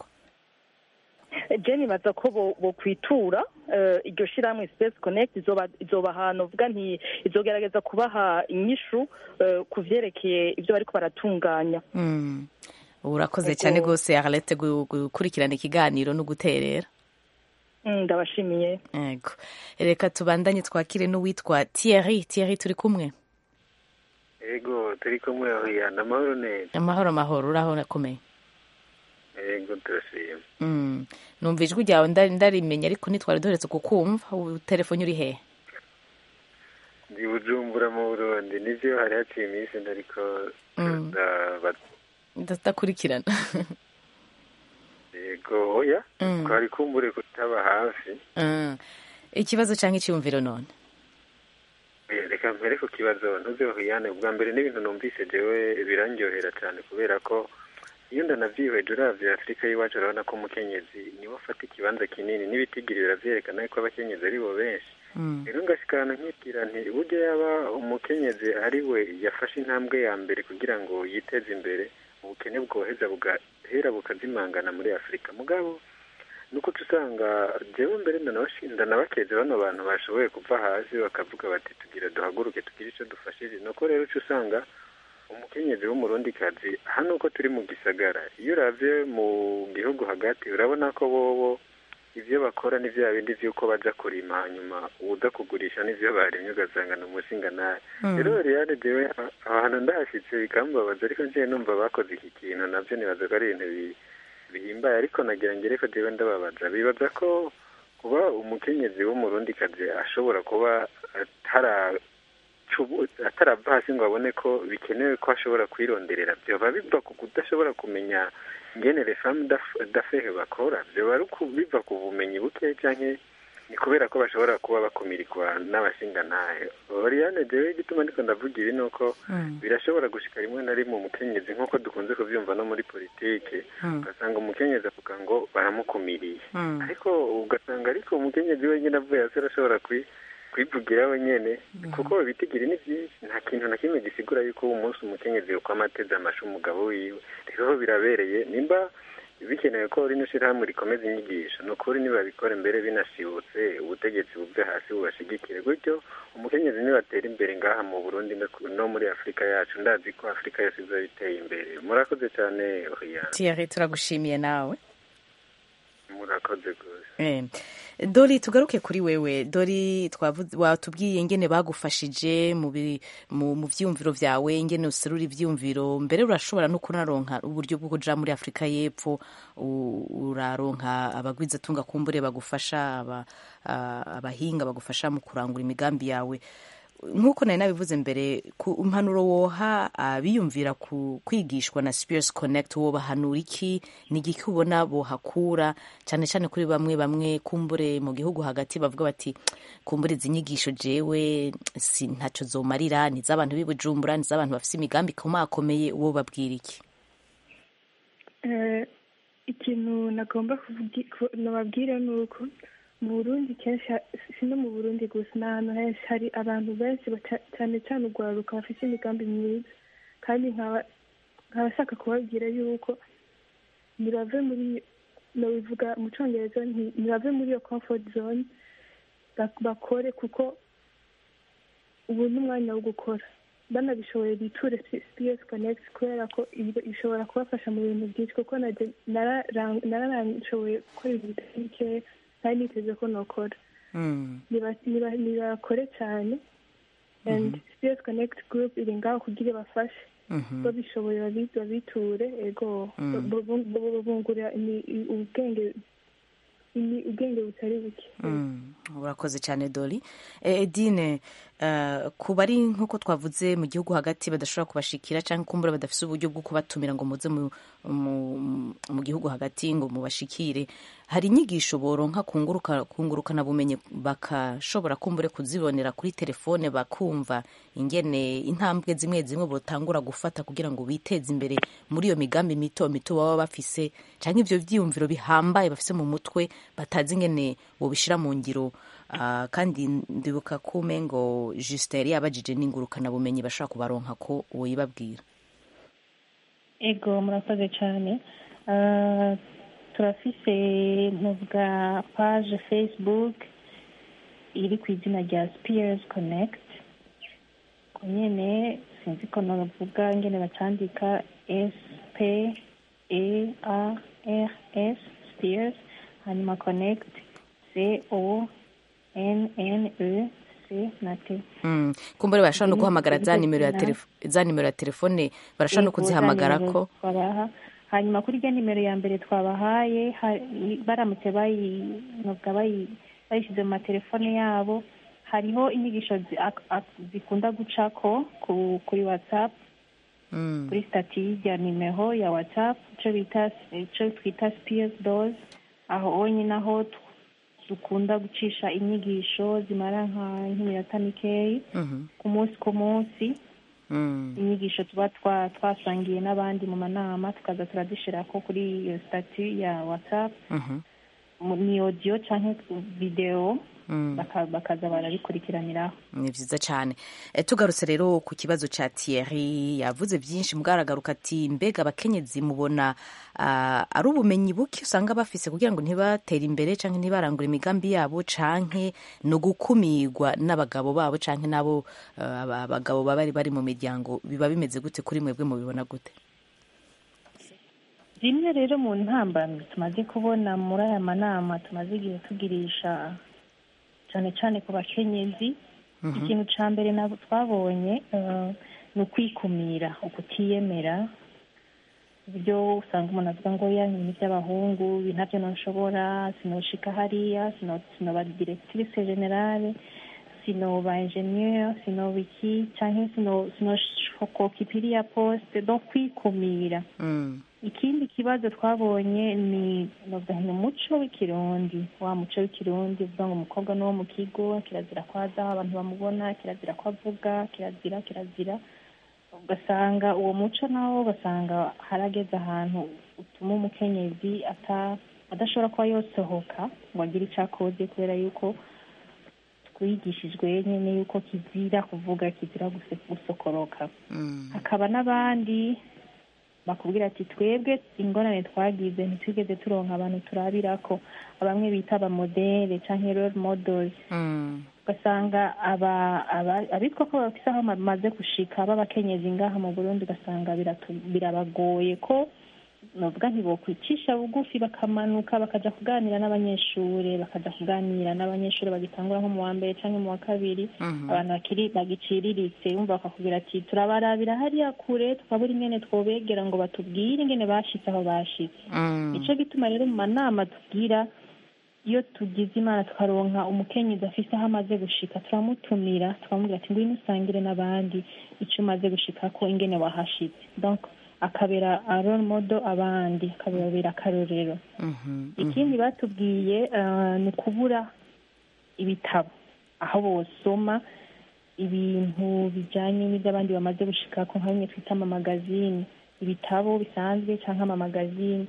je nibaza ko bo- bokwitura eh, iryo shirahamwe Space Connect izoba izoba ahantu uvuga nti izogerageza kubaha inyishu eh, ku vyerekeye ivyo bariko baratunganya Mm. urakoze Ego. cyane rwose Arlette gu- gukurikirana ikiganiro no guterera Mm, ndabashimiye yego reka tubandanye twakire n'uwitwa Thierry Thierry turi kumwe ego turi kumwe ohiyana amahoro neza amahoro amahoro uraho urakomeye ego turashima Mm. numva ijwi ryawe ndari ndarimenya ariko ntitwari duheretse kukumva ubu telefone uri hehe ndi bujumbura mu burundi nivyo hari haciye iminsi ndariko Mm. ndaba- ndakurikirana ego oya Mm. twari kumbure kutaba hafi Mm. ikibazo cyangwa icyumviro none Eh, reka mpere ku kibazo ntuze ohiyane ubwa mbere n'ibintu numvise jewe birandyohera cyane kubera ko iyo ndanavyihweje uravye afurika y'iwacu urabona ko umukenyezi niwe afata ikibanza kinini n'ibitigiri biravyerekana ko abakenyezi ari bo benshi rero ngashikana nkibwira nti burya yaba umukenyezi ari we yafashe intambwe ya mbere kugira ngo yiteze imbere ubukene bwoheza bugahera bukazimangana muri afurika mugabo nuko usanga jewe mbere ndanabashi- ndanabakeze bano bantu bashoboye kuva hasi bakavuga bati tugira duhaguruke tugire icyo dufashije nuko rero uca usanga umukenyezi w'umurundikazi hano uko turi mu gisagara iyo uravye mu gihugu hagati urabona ko bobo ivyo bakora ni vya bindi vy'uko baja kurima hanyuma uza kugurisha n'ivyo barimye ugasanga ni umushingantahe Mm. rero riyane jewe a- ahantu ndahashitse bikambabaza ariko njewe numva bakoze iki kintu navyo nibaza ko ari ibintu bi- bihimbaye ariko nagira ngere ko jewe ndababaza bibaza ko kuba umukenyezi w'umurundikazi ashobora kuba atara cubu- atarava hasi ngo abone ko bikenewe ko ashobora kwironderera vyoba biva ku kudashobora kumenya ingene les femmes d'af- d'affaires bakora vyoba ari uku- biva ku bumenyi buke canke ni kubera ko bashobora kuba bakumirikwa n'abashingantahe oriane jewe igituma ndiko ndavuga ibi nuko birashobora gushika rimwe na rimwe umukenyezi nk'uko dukunze kuvyumva no muri politike Mm. ugasanga umukenyezi avuga ngo baramukumiriye Mm. ariko ugasanga ariko umukenyezi wenyine avuye hasi arashobora kwi- kwivugira wenyene kuko ibitigiri ni byinshi nta kintu na kimwe gisigura yuko uwo munsi umukenyezi uko amateze amashu umugabo wiwe rero birabereye nimba bikenewe ko rino shirahamwe rikomeza inyigisho ni ukuri nibabikora mbere binashibutse ubutegetsi buve hasi bubashigikire gutyo umukenyezi nibatera imbere ngaha mu burundi no ku- no muri afurika yacu ndazi ko afurika yose izoba iteye imbere murakoze cyane oya Thierry turagushimiye nawe murakoze rwose Eh, dori tugaruke kuri wewe dori twavuze watubwiye ingene bagufashije mu bi- mu mu vyumviro vyawe ingene userura ivyumviro mbere urashobora no kunaronka uburyo bwo kuja muri afurika y'epfo u- uraronka abagwizatunga kumbure bagufasha aba- a- abahinga bagufasha mu kurangura imigambi yawe nk'uko nari nabivuze mbere ku impanuro woha abiyumvira ku kwigishwa na Spears Connect wobahanura iki ni igiki ubona bohakura cyane cyane kuri bamwe bamwe kumbure mu gihugu hagati bavuga bati kumbure izi nyigisho jewe si ntacyo zomarira ni iz'abantu b'i Bujumbura ni iz'abantu bafite imigambi ikomakomeye uwo babwira iki Eh, ikintu nagomba kuvugi- ku- nababwira ni uko mu burundi kenshi ha- si no mu burundi gusa ni ahantu henshi hari abantu benshi baca- cyane cyane urwaruka bafite imigambi myiza kandi nkaba nkaba ashaka kubabwira yuko ntibave muri nabivuga mu cyongereza nti- ntibave muri iyo comfort zone bak- bakore kuko ubu ni umwanya wo gukora banabishoboye biture SPS Connect kubera ko ibi- ishobora kubafasha mu bintu byinshi kuko najye nararang- nararashoboye gukora ibintu bitari bikeya ntari niteze ko nokora Niba- niba- nibakore cyane and SPS Connect group iri ngaho kugira ibafashe babishoboye babi- babiture ego Mm. bu- bu- bu- bungura imi- i- ubwenge imi- ubwenge butari buke Mm, urakoze cyane dori Eh, edine eh, ku bari nk'uko twavuze mu gihugu hagati badashobora kubashikira cyangwa kumbura badafite uburyo bwo kubatumira ngo muze mu, mu, mu gihugu hagati ngo mubashikire hari inyigisho boronka kunguruka kungurukana bumenyi bakashobora kumbure kuzibonera kuri telefone bakumva ingene intambwe zimwe zimwe botangura gufata kugira ngo biteze imbere muri iyo migambi mito mito baba bafise cyangwa ibyo byiyumviro bihambaye bafise mu mutwe batazi ingene bobishira mu ngiro Ah, kandi ndibuka ko umengo Justin yari yabajije n'ingurukana bumenyi bashobora kubaronka ko woyibabwira ego murakoze cyane Ah, turafise ntuvuga page facebook iri ku izina rya spears connect ko nyene sinzi ko navuga ngene bacandika s p e a r s spears hanyuma connect c c o n n e c na t Mm. kumbure barashobora no guhamagara za nimero ya telefo- za nimero ya telefone barashobora no Yego, za kuzihamagara nimero ko twabaha hanyuma kuri rya nimero ya mbere twabahaye ha- baramutse bayi- novuga bayi- bayishyize mu matelefone yabo hariho inyigisho zi- ak- ak- zikunda gucako ku- kuri whatsapp Mm. kuri stati ya nimero ya whatsapp icyo bita icyo twita spears doors aho honyine aho tu- dukunda gucisha inyigisho zimara nka nk'iminota mikeyi Mhm. ku munsi ku munsi Mm. inyigisho tuba twa- twasangiye n'abandi mu manama tukaza turazishyira ko kuri iyo stati ya whatsapp Mhm. mu- ni audio cyangwa videwo Mm. baka- bakaza barabikurikiraniraho ni byiza cyane Eh, tugarutse rero ku kibazo cya Thierry yavuze byinshi mugaragaruka ati mbega abakenyezi mubona ah, ari ubumenyi buke usanga bafise kugira ngo ntibatere imbere canke ntibarangure imigambi yabo canke no gukumirwa n'abagabo babo canke nabo ah, aba- abagabo baba bari bari mu miryango biba bimeze gute kuri mwebwe mubibona gute zimwe rero mu ntambamyi tumaze kubona muri aya manama tumaze igihe tugirisha cyane cyane ku bakenyezi ikintu cya mbere nabo twabonye eh, ni ukwikumira ukutiyemera uburyo usanga umuntu avuga ngo ya ni iby'abahungu ibi ntabyo ntushobora sinoshika hariya sino- sinoba directrice generale sinoba ingenieur sinoba iki cyangwa sino- sinoshokoka iriya poste donc kwikumira Mm. ikindi kibazo twabonye ni novuga ni umuco w'ikirundi wa muco w'ikirundi uvuga ngo umukobwa ni uwo mu kigo kirazira ko aza aho abantu bamubona kirazira ko avuga kirazira kirazira ugasanga uwo muco nawo ugasanga harageze ahantu utuma umukenyezi ata adashobora kuba yosohoka ngo agire icyo akoze kubera yuko twigishijwe nyine yuko kizira kuvuga kizira guse- gusokoroka Mm. hakaba n'abandi bakubwira ati twebwe ingorane twagize ntitwigeze turonka abantu turabirako bamwe bita abamodere cyangwa role models Mm. ugasanga aba- aba- abitwa ko bafise aho bamaze gushika b'abakenyezi ngaha mu burundi ugasanga biratu- birabagoye ko novuga ntibokwicisha bugufi bakamanuka bakaja kuganira n'abanyeshure bakaja kuganira n'abanyeshure bagitangura nko mu wa mbere canke mu wa kabiri Mhm. abantu bakiri bagiciriritse bumva bakakubwira ati turabarabira hariya kure tukabura ingene twobegera ngo batubwire ingene bashitse aho bashitse Mm. nico gituma rero mu manama tubwira iyo tugize imana tukaronka umukenyezi afise aho amaze gushika turamutumira tukamubwira ati ngwino usangire n'abandi ico umaze gushikako ingene wahashitse donc akabera role model abandi akababera akarorero Mhm. ikindi batubwiye eh, ni ukubura ibitabo aho bosoma ibintu bijyanye n'iby'abandi bamaze gushikako nka bimwe twita amamagazine ibitabo bisanzwe cyangwa amamagazine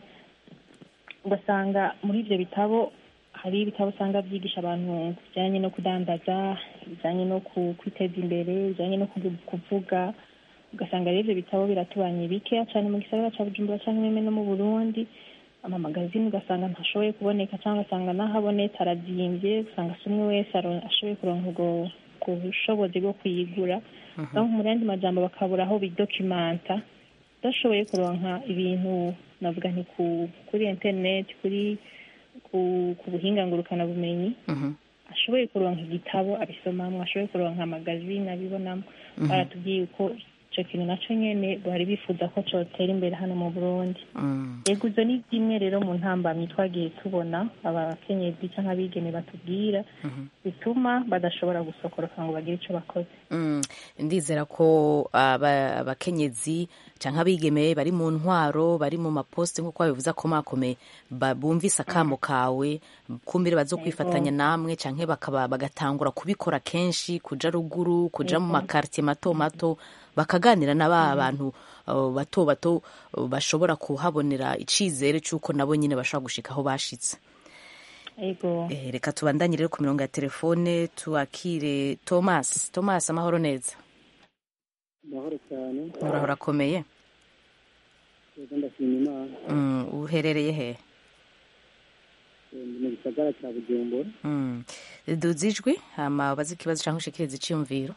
ugasanga muri ibyo bitabo hari ibitabo usanga byigisha abantu bijyanye no kudandaza bijyanye no ku- kwiteza imbere bijyanye no kuvu- kuvuga ugasanga rero ibyo bitabo biratubanye bikeya cyane mu gisagara cya bujumbura cyangwa bimwe no mu burundi amamagazine ugasanga ntashoboye kuboneka cyangwa ugasanga n'aho abonetse arazimbye usanga si umwe wese aro- ashoboye kuronka ubwo ubwo bushobozi bwo kuyigura aho mu yandi majambo bakabura aho bidokimanta udashoboye kuronka ibintu navuga nti ku kuri interineti kuri ku ku buhinga ngurukanabumenyi Mhm. ashoboye kuronka igitabo abisomamo ashoboye kuronka amagazine abibonamo baratubwiye ko icyo kintu nacyo nyene bari bifuza ko cyotera imbere hano mu burundi Mm. yego izo ni zimwe rero mu ntambamyi twagiye tubona abakenyezi cyangwa abigeme batubwira bituma badashobora gusokoroka ngo bagire icyo bakoze Mm, ndizera ko aba- abakenyezi canke abigeme bari mu ntwaro bari mu maposite nk'uko babivuze akomakomeye ba- bumvise akamo kawe kumbire bazokwifatanya namwe canke bakaba bagatangura kubikora kenshi kuja ruguru kuja mu makartier mato mato bakaganira na ba bantu uh, bato bato uh, bashobora kuhabonera icizere c'uko nabo nyine bashobora gushika aho bashitse yego Eh, reka tubandanye rero ku mirongo ya telefone tuakire thomas thomas amahoro neza amahoro cyane uraho urakomeye rero ndashima imana Mm, uherereye he Eh, ndi mu gisagara cya bujumbura Mm. duza ijwi hama ubaze ikibazo canke ushikirize iciyumviro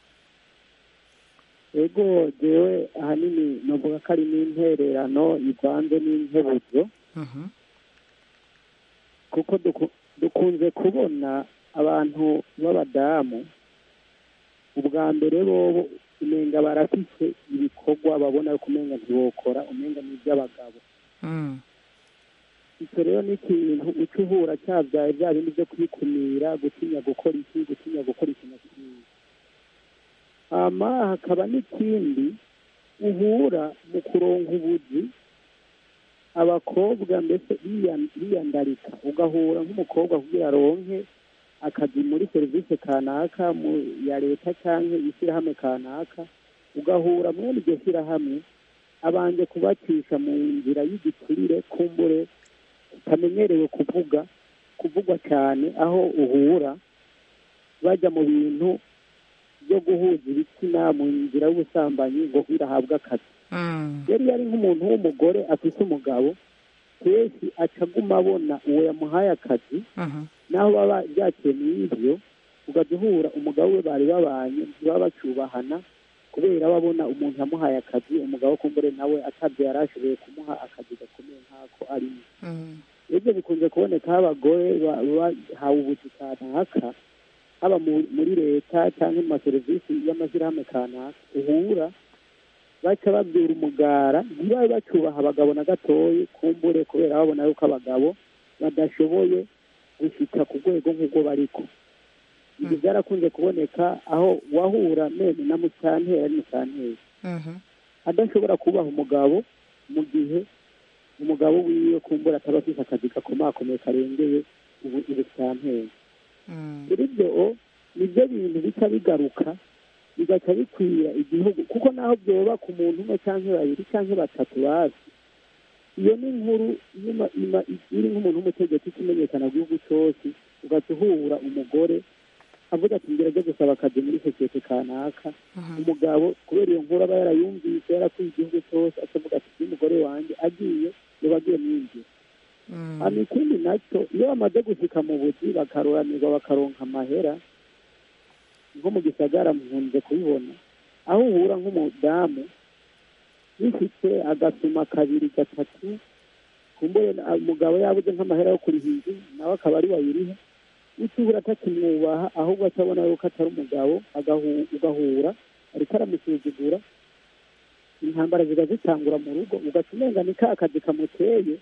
ego jewe ahanini novuga ko ari n'intererano ivanze n'inkebuzo Mhm. kuko duku- dukunze kubona abantu b'abadamu ubwa mbere bobo umenga barafise ibikorwa babona ko umenga ntibokora umenga ni iby'abagabo icyo rero ni ikintu uca uhura cyabyaye bya bindi byo kwikumira gutinya gukora iki gutinya gukora iki na kiriya hama hakaba n'ikindi uhura mu kuronka ubuzi abakobwa mbese biyan- biyandarika ugahura nk'umukobwa kugira aronke akazi muri serivisi kanaka mu ya leta cyangwa ishyirahamwe kanaka ugahura mwene iryo shyirahamwe abanje kubacisha mu nzira y'igiturire kumbure utamenyerewe kuvuga kuvugwa cyane aho uhura bajya mu bintu byo guhuza ibitsina mu nzira y'ubusambanyi ngo birahabwe akazi yari yari nk'umuntu w'umugore afite umugabo kenshi aca aguma abona uwo yamuhaye akazi naho baba byakiye mu ibyo ugajya uhura umugabo we bari babanye ntibaba bacyubahana kubera babona umuntu yamuhaye akazi umugabo kumbure nawe atabyo yari ashoboye kumuha akazi gakomeye nk'ako arimo ibyo bikunze kuboneka aho abagore ba- bahawe ubuzi kanaka haba mu- muri leta cyangwa mu maserivisi y'amashyirahamwe kanaka uhura baca babwira umugara ntibabe bacyubaha abagabo na gatoyi kumbure kubera babona yuko abagabo badashoboye gushyika ku rwego nk'ubwo bariko ibyo byarakunze kuboneka aho wahura mene na musanteri ari musanteri adashobora kubaha umugabo mu gihe umugabo wiwe kumbura ataba afite akazi gakomakomeye karengeye ubu- ubusanteri kuri byo nibyo bintu bica bigaruka bigaca bikwira igihugu kuko naho byoba ku muntu umwe cyangwa babiri cyangwa batatu bazi iyo ni inkuru inyuma ima- iri nk'umuntu w'umutegetsi ikimenyekana gihugu cyose ugaca uhura umugore avuga ati ngera ajya gusaba akazi muri sosiyete kanaka umugabo kubera iyo nkuru aba yarayumvise yarakwiye igihugu cyose akavuga ati uyu mugore wanjye agiye yoba agiye mwinjira hano ikindi nacyo iyo bamaze gushyika mu buzi bakaroranirwa bakaronka amahera nko mu gisagara mpunze kubibona aho uhura nk'umudamu bifite agasuma kabiri gatatu kumbure na- umugabo yabuze nk'amahera yo kuriha inzu nawe akaba ari wayiriha utubura atakimwubaha ahubwo atabona yuko atari umugabo agahu- ugahura ariko aramusuzugura intambara ziba zitangura mu rugo ugaca umenga ni ka kazi kamuteye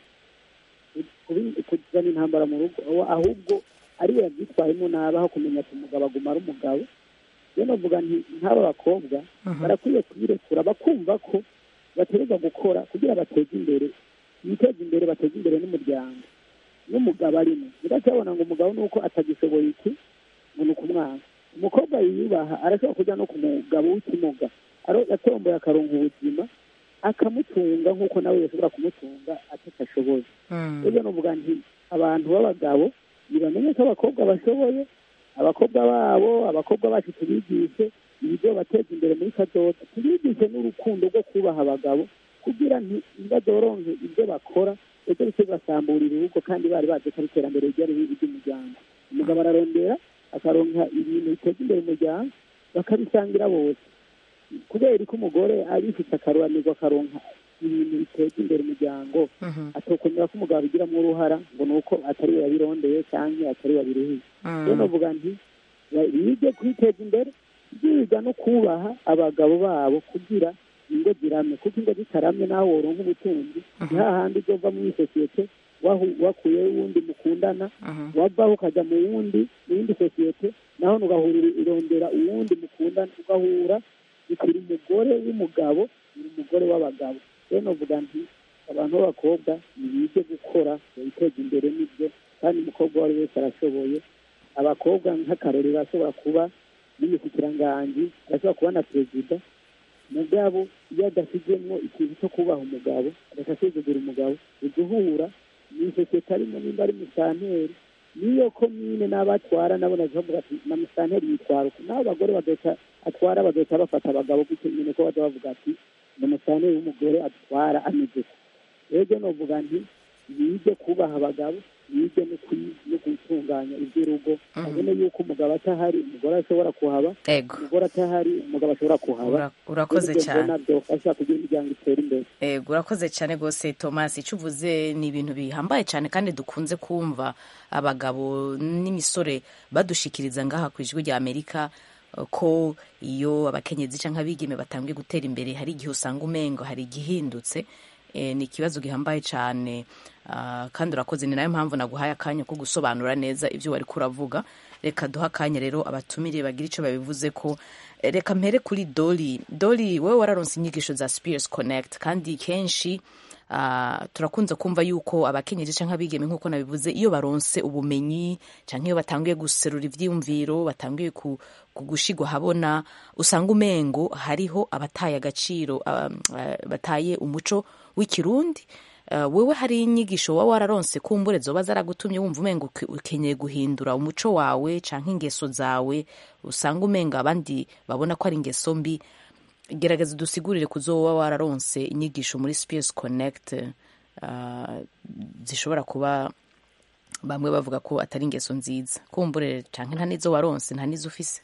kubi- kuzana intambara mu rugo aho- ahubwo ari we yabyitwayemo nabi aho kumenya ati umugabo aguma ari umugabo rero navuga nti nk'aba bakobwa barakwiye kubirekura bakumva ko bategereza gukora kugira bateze imbere biteze imbere bateze imbere n'umuryango n'umugabo arimo biracyabona ngo umugabo ni uko atagishoboye iki ngo ni ukumwanga umukobwa yiyubaha arashobora kujya no ku mugabo w'ikimuga aro- yatomboye akaronka ubuzima akamutunga nk'uko nawe yashobora kumutunga atatashoboye rero nuvuga nti abantu b'abagabo ntibamenye ko abakobwa bashoboye abakobwa babo abakobwa bacu tubigishe ibyo bateza imbere muri kadoda tubigishe n'urukundo rwo kubaha abagabo kugira nti ntibazoronke ibyo bakora ejo bice bibasamburira urugo kandi bari bazi ko ari iterambere ryari ry'umuryango umugabo ararondera akaronka ibintu biteza imbere umuryango bakabisangira bose kubera ko umugore abifite akaruranirwa akaronka ibintu biteza imbere umuryango atokomera ko umugabo abigiramo uruhara ngo ni uko atari we yabirondeye cyangwa atari we yabiruhiye rero navuga nti ba- bige kwiteza imbere biga no kubaha abagabo babo kugira ingo zirame kuko ingo zitaramye nawe woronka ubutunzi ni hahandi uzova muri sosiyete wahu- wakuyeho uwundi mukundana wavaho ukajya mu wundi mu yindi sosiyete naho ugahura irondera uwundi mukundana ugahura bikiri umugore w'umugabo uri umugore w'abagabo rero navuga nti abantu b'abakobwa ntibige gukora biteza imbere n'ibyo kandi umukobwa uwo ari we wese arashoboye abakobwa nk'akarorero ashobora kuba n'umushikiranganji arashobora kuba na perezida mugabo iyo adashyizemo ikintu cyo kubaha umugabo agasuzugura umugabo uguhura ni sosiyete arimo nimba ari musanteri niyo komine n'abatwara nabo bavuga ati na musanteri yitwara uku n'abo bagore bagahita atwara bagahita bafata abagabo gutyo nyine ko bajya bavuga ati ni musanteri w'umugore atwara ameze uku rero novuga nti bige kubaha abagabo bige no kwi- no gutunganya iby'urugo babone yuko umugabo atahari umugore ashobora kuhaba Ego. umugore atahari umugabo ashobora kuhaba Ura- urakoze Ibyo cyane. mbona byofasha kugira imiryango itere imbere Ego urakoze cyane rwose Thomas icyo uvuze ni ibintu bihambaye cyane kandi dukunze kumva abagabo n'imisore badushikiriza ngaha ku ijwi rya Amerika eh, ko iyo abakenyezi cyangwa abigeme batangiye gutera imbere hari igihe usanga umengo hari igihindutse Eh, ni ikibazo gihambaye cyane ah, kandi urakoze ni nayo mpamvu naguhaye akanya ko gusobanura neza ibyo wari kuravuga reka duha akanya rero abatumire bagira icyo babivuze ko Eh, reka mpere kuri doli doli wowe wararonse inyigisho za spears connect kandi kenshi ah, turakunze kumva yuko abakenyezi cyangwa abigeme nk'uko nabivuze iyo baronse ubumenyi cyangwa iyo batangiye guserura ivyiyumviro batangiye ku, ku gushigwa habona usanga umengo hariho abataye agaciro ah, ah, bataye umuco w'ikirundi Uh, wewe hari inyigisho waba wararonse kumbure zoba zaragutumye wumva umenga uke- ukeneye guhindura umuco wawe canke ingeso zawe usanga umenga abandi babona ko ari ingeso mbi gerageza udusigurire kuzoba wararonse inyigisho muri Spears Connect uh, zishobora kuba bamwe bavuga ko atari ingeso nziza kumbure canke nta nizo waronse nta nizo ufise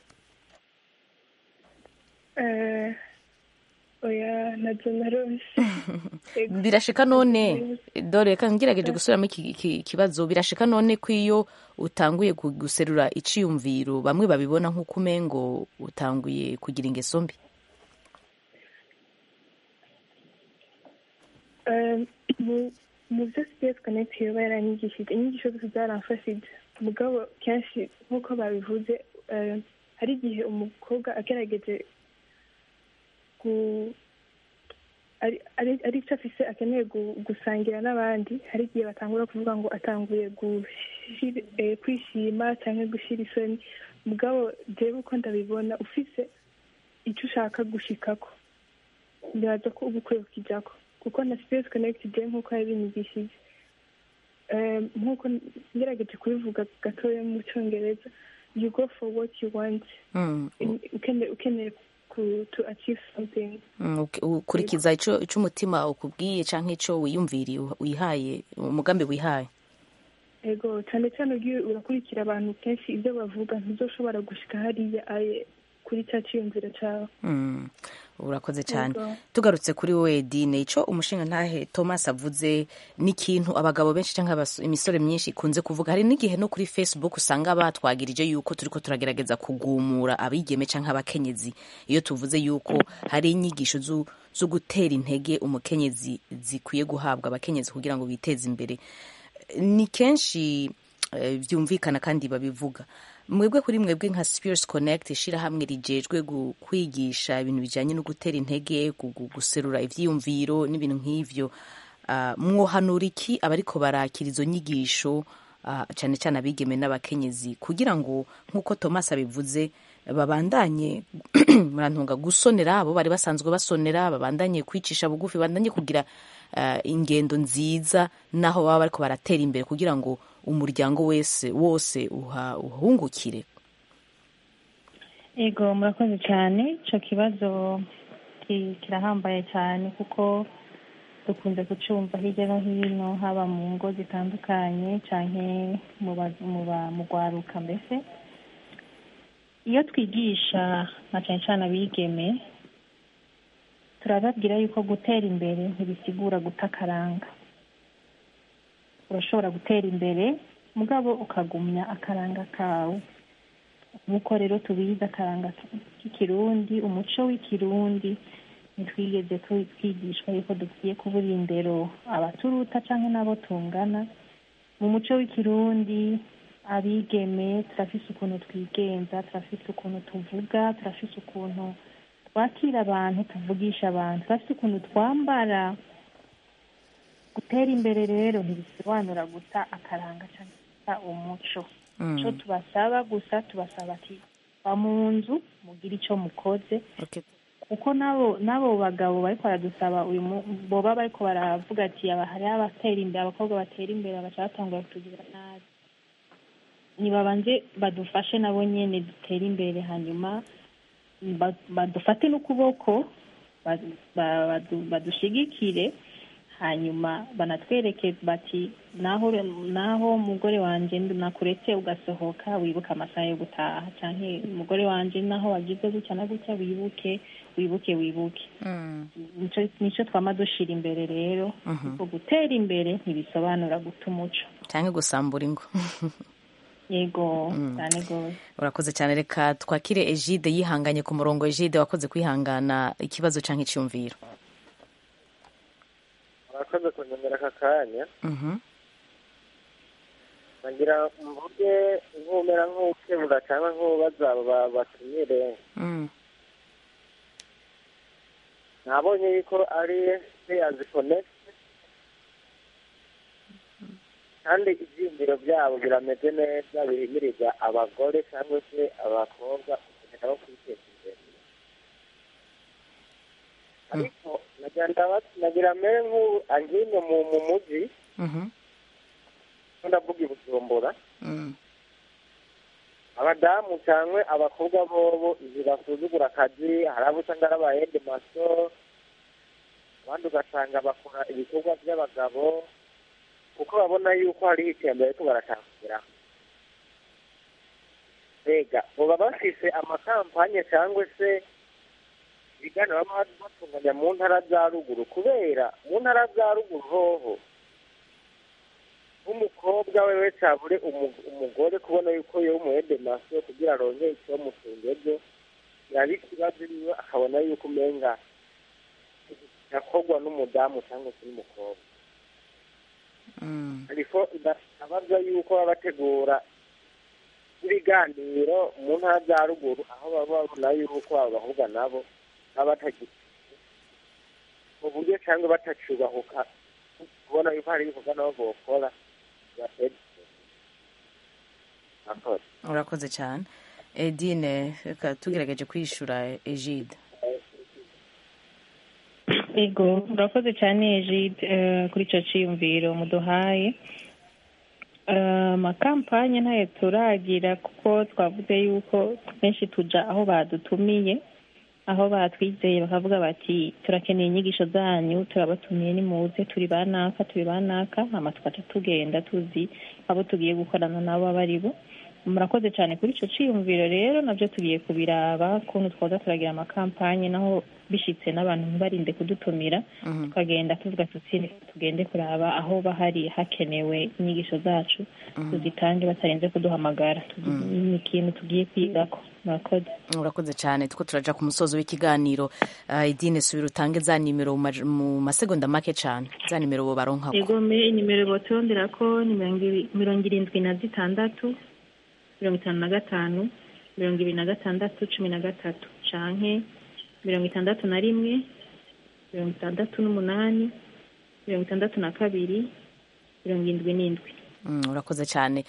Eh, oya ntabyo narose birashika none dore reka ngerageje gusubiramo iki iki kibazo birashika none ko iyo utanguye gu- guserura iciyumviro bamwe babibona nk'uko umengo utanguye kugira ingeso mbi Eh, mu- mu byo sipesi konekiti yoba yaranyigishije inyigisho zose zaramfashije mugabo kenshi nk'uko babivuze eh, hari igihe umukobwa agerageje ku- ari- ari- ari icyo afise akeneye gu- gusangira n'abandi hari igihe batangura kuvuga ngo atanguye gushira- eh, kwishima cyangwa gushyira isoni mugabo jewe uko ndabibona ufise icyo ushaka gushikako ndaza ko uba ukwiye kukijyako kuko na sipesi konekiti je nk'uko yabinyigishije Eh, nk'uko ngerageje kubivuga gatoya mu cyongereza you go for what you want Mm, In- ukeneye ukeneye ku to achieve something mm, uk- ukurikiza ico ico umutima ukubwiye canke ico wiyumviriye wihaye umugambi wihaye ego cyane cyane ugiye urakurikira abantu kenshi ibyo bavuga ntizoshobora gushika hariya aye kuri cya cyiyumviro cyawe Mm, urakoze cyane Yego. tugarutse kuri we dine ico umushinga ntahe thomas avuze ni ikintu abagabo benshi cyangwa abas- imisore myinshi ikunze kuvuga hari n'igihe no kuri facebook usanga batwagirije yuko turiko turagerageza kugumura abigeme cyangwa abakenyezi iyo tuvuze yuko hari inyigisho zu- zo gutera intege umukenyezi zikwiye guhabwa abakenyezi kugira ngo biteze imbere ni kenshi eh, byumvikana kandi babivuga mwebwe kuri mwebwe nka Spears Connect ishirahamwe rijejwe gu- kwigisha ibintu bijanye no gutera intege gu- gu- guserura ivyiyumviro n'ibintu nk'ivyo Ah, mwohanura iki abariko barakira izo nyigisho ah, cyane cyane abigeme n'abakenyezi kugira ngo nk'uko Thomas abivuze babandanye murantunga gusonera abo bari basanzwe basonera babandanye kwicisha bugufi babandanye kugira ah, ingendo nziza naho baba bariko baratera imbere kugira ngo umuryango wese wose uha- uhungukire Ego murakoze cyane icyo kibazo ki- kirahambaye cyane kuko dukunze kucyumva hirya no hino haba mu ngo zitandukanye cyane mu ba- mu ba- mu rwaruka mbese iyo twigisha na cyane cyane abigeme turababwira yuko gutera imbere ntibisigura guta akaranga urashobora gutera imbere mugabo ukagumya akaranga kawe nk'uko rero tubizi akaranga k'ikirundi umuco w'ikirundi ntitwigeze tu- twigishwa yuko dukwiye kubura indero abaturuta cyangwa n'abo tungana mu muco w'ikirundi abigeme turafise ukuntu twigenza turafise ukuntu tuvuga turafise ukuntu twakira abantu tuvugisha abantu turafise ukuntu twambara gutera imbere rero ntibisobanura guta akaranga cyangwa guta umuco Mm. icyo tubasaba gusa tubasaba ati ba mu nzu mugire icyo mukoze Okay. kuko nabo nabo bagabo bariko baradusaba uyu mu- boba bariko baravuga ati aba hariho abatera imbere abakobwa batera imbere bagaca batangura kutugirira nabi nibabanze badufashe nabo nyene dutere imbere hanyuma ba- badufate n'ukuboko ba- ba- badu- badushigikire hanyuma banatwereke bati naho naho umugore wanje nakuretse ugasohoka wibuke amasaha yo gutaha canke umugore wanje naho wagize gutya na gutya wibuke wibuke wibuke nico nico twama dushira imbere rero kuko gutera imbere ntibisobanura guta umuco cyangwa gusambura ingo yego cyane rwose urakoze cyane reka twakire egide yihanganye ku murongo egide wakoze kwihangana ikibazo cyangwa icyumviro murakoze kunyemera aka kanya nagira mvuge nk'umera nk'ukebura cyangwa nk'ubaza aba batumire nabonye yuko ari peyazi konekiti kandi ibyiyumviro byabo birameze neza bihimiriza abagore cyangwa se abakobwa kugenda bo kwiteza imbere ariko nagira mbere nk'ubu angine mu mu mujyi ndavuga i bujumbura abadamu cyangwa abakobwa bobo ntibasuzugura akazi hari abo usanga ari abayede maso abandi ugasanga bakora ibikorwa by'abagabo kuko babona yuko hariho iterambere ariko barashaka kugeraho mbega baba bafise amakampanye cyangwa se ibiganiro baba batunganya mu ntara za ruguru kubera mu ntara za ruguru hoho nk'umukobwa wewe cyabure umugore kubona yuko yewe umuhede maso kugira aronke icyo mutunga ejo yaba ikibazo niwe akabona yuko umenga yakorwa n'umudamu cyangwa se n'umukobwa ariko ndabaza yuko baba bategura ibiganiro mu ntara za ruguru aho baba babona yuko abo bahubwa nabo baba batagira mu buryo cyangwa batacyubahuka kubona yuko hari ibikorwa nabo bokora urakoze cyane edine reka tugerageje kwishura egide ego urakoze cyane egide kuri icyo cyiyumviro muduhaye amakampanye ntayo turagira kuko twavuze yuko benshi tujya aho badutumiye aho batwizeye bakavuga bati turakeneye inyigisho zanyu turabatumiye nimuze turi banaka turi banaka hama tugaca tugenda tuzi abo tugiye gukorana nabo abo ari bo murakoze cyane kuri icyo cyiyumviro rero nabyo tugiye kubiraba ukuntu twaza turagira amakampanye naho bishyitse n'abantu ntibarinde kudutumira tukagenda tuvuga tuti tugende kuraba aho bahari hakenewe inyigisho zacu tuzitange batarenze kuduhamagara ni ikintu tugiye kwigako murakoze urakoze cyane two turaja ku musozo w'ikiganiro idine subira utange za nimero mu masegonda make cyane za nimero bo baronka egome nimero botondera ko ni mirongo irindwi na zitandatu mirongo itanu na gatanu mirongo ibiri na gatandatu cumi na gatatu canke mirongo itandatu na rimwe mirongo itandatu n'umunani mirongo itandatu na kabiri mirongo indwi n'indwi urakoze cyane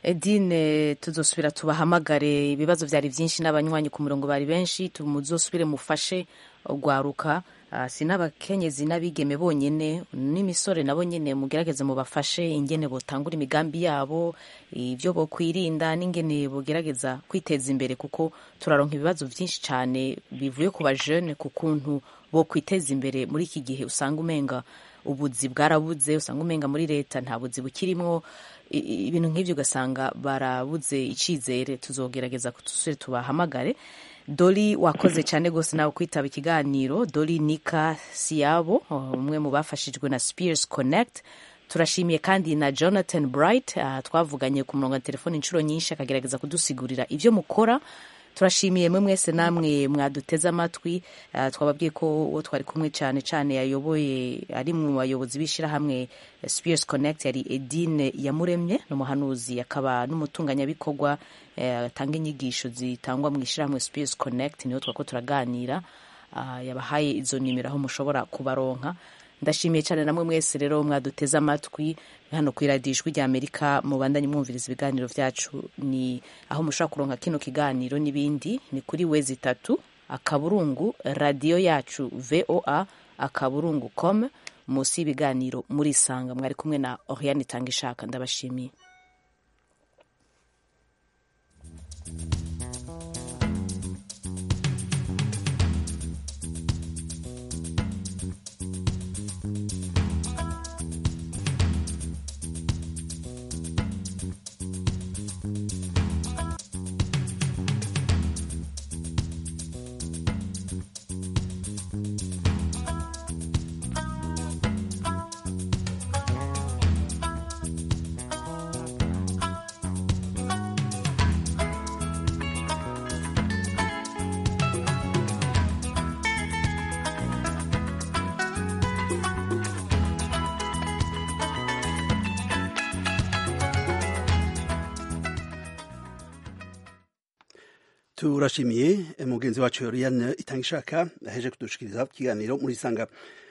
edine tuzosubira tubahamagare ibibazo byari byinshi n'abanywanyi ku murongo bari benshi muzosubire mufashe ugwaruka si n'abakenyezi n'abigeme bonyine n'imisore nabo nyine mugerageze mubafashe ingene botangura imigambi yabo ibyo bokwirinda n'ingene bogerageza kwiteza imbere kuko turaronka ibibazo byinshi cyane bivuye ku bajene ku kuntu bokwiteza imbere muri iki gihe usanga umenga ubuzi bwarabuze usanga umenga muri leta nta buzi bukirimwo ibintu nk'ibyo ugasanga barabuze icyizere tuzogerageza tusure tubahamagare dori wakoze cyane rwose nawe kwitaba ikiganiro dori nika siyabo umwe mu bafashijwe na spears connect turashimiye kandi na jonathan bright twavuganye ku murongo wa telefone inshuro nyinshi akagerageza kudusigurira ibyo mukora turashimiye mwe mwese namwe mwaduteze amatwi twababwiye ko uwo twari kumwe cyane cyane yayoboye ari mu bayobozi b'ishyirahamwe spears connect yari edine yamuremye ni umuhanuzi akaba n'umutunganyabikorwa atanga inyigisho zitangwa mu ishyirahamwe spears connect niho twako turaganira yabahaye izo nimero aho mushobora kubaronka ndashimiye cyane namwe mwese rero mwaduteze amatwi hano ku iradiyo ijwi rya amerika mubandanye mwumviriza ibiganiro byacu ni aho mushobora kuronka kino kiganiro n'ibindi ni kuri wezi itatu akaburungu radiyo yacu voa akaburungu com munsi y'ibiganiro murisanga mwari kumwe na oriane itanga ishaka ndabashimiye turashimiye mugenzi wacu Oriane Itangishaka aheje kudushikiriza ikiganiro muri sanga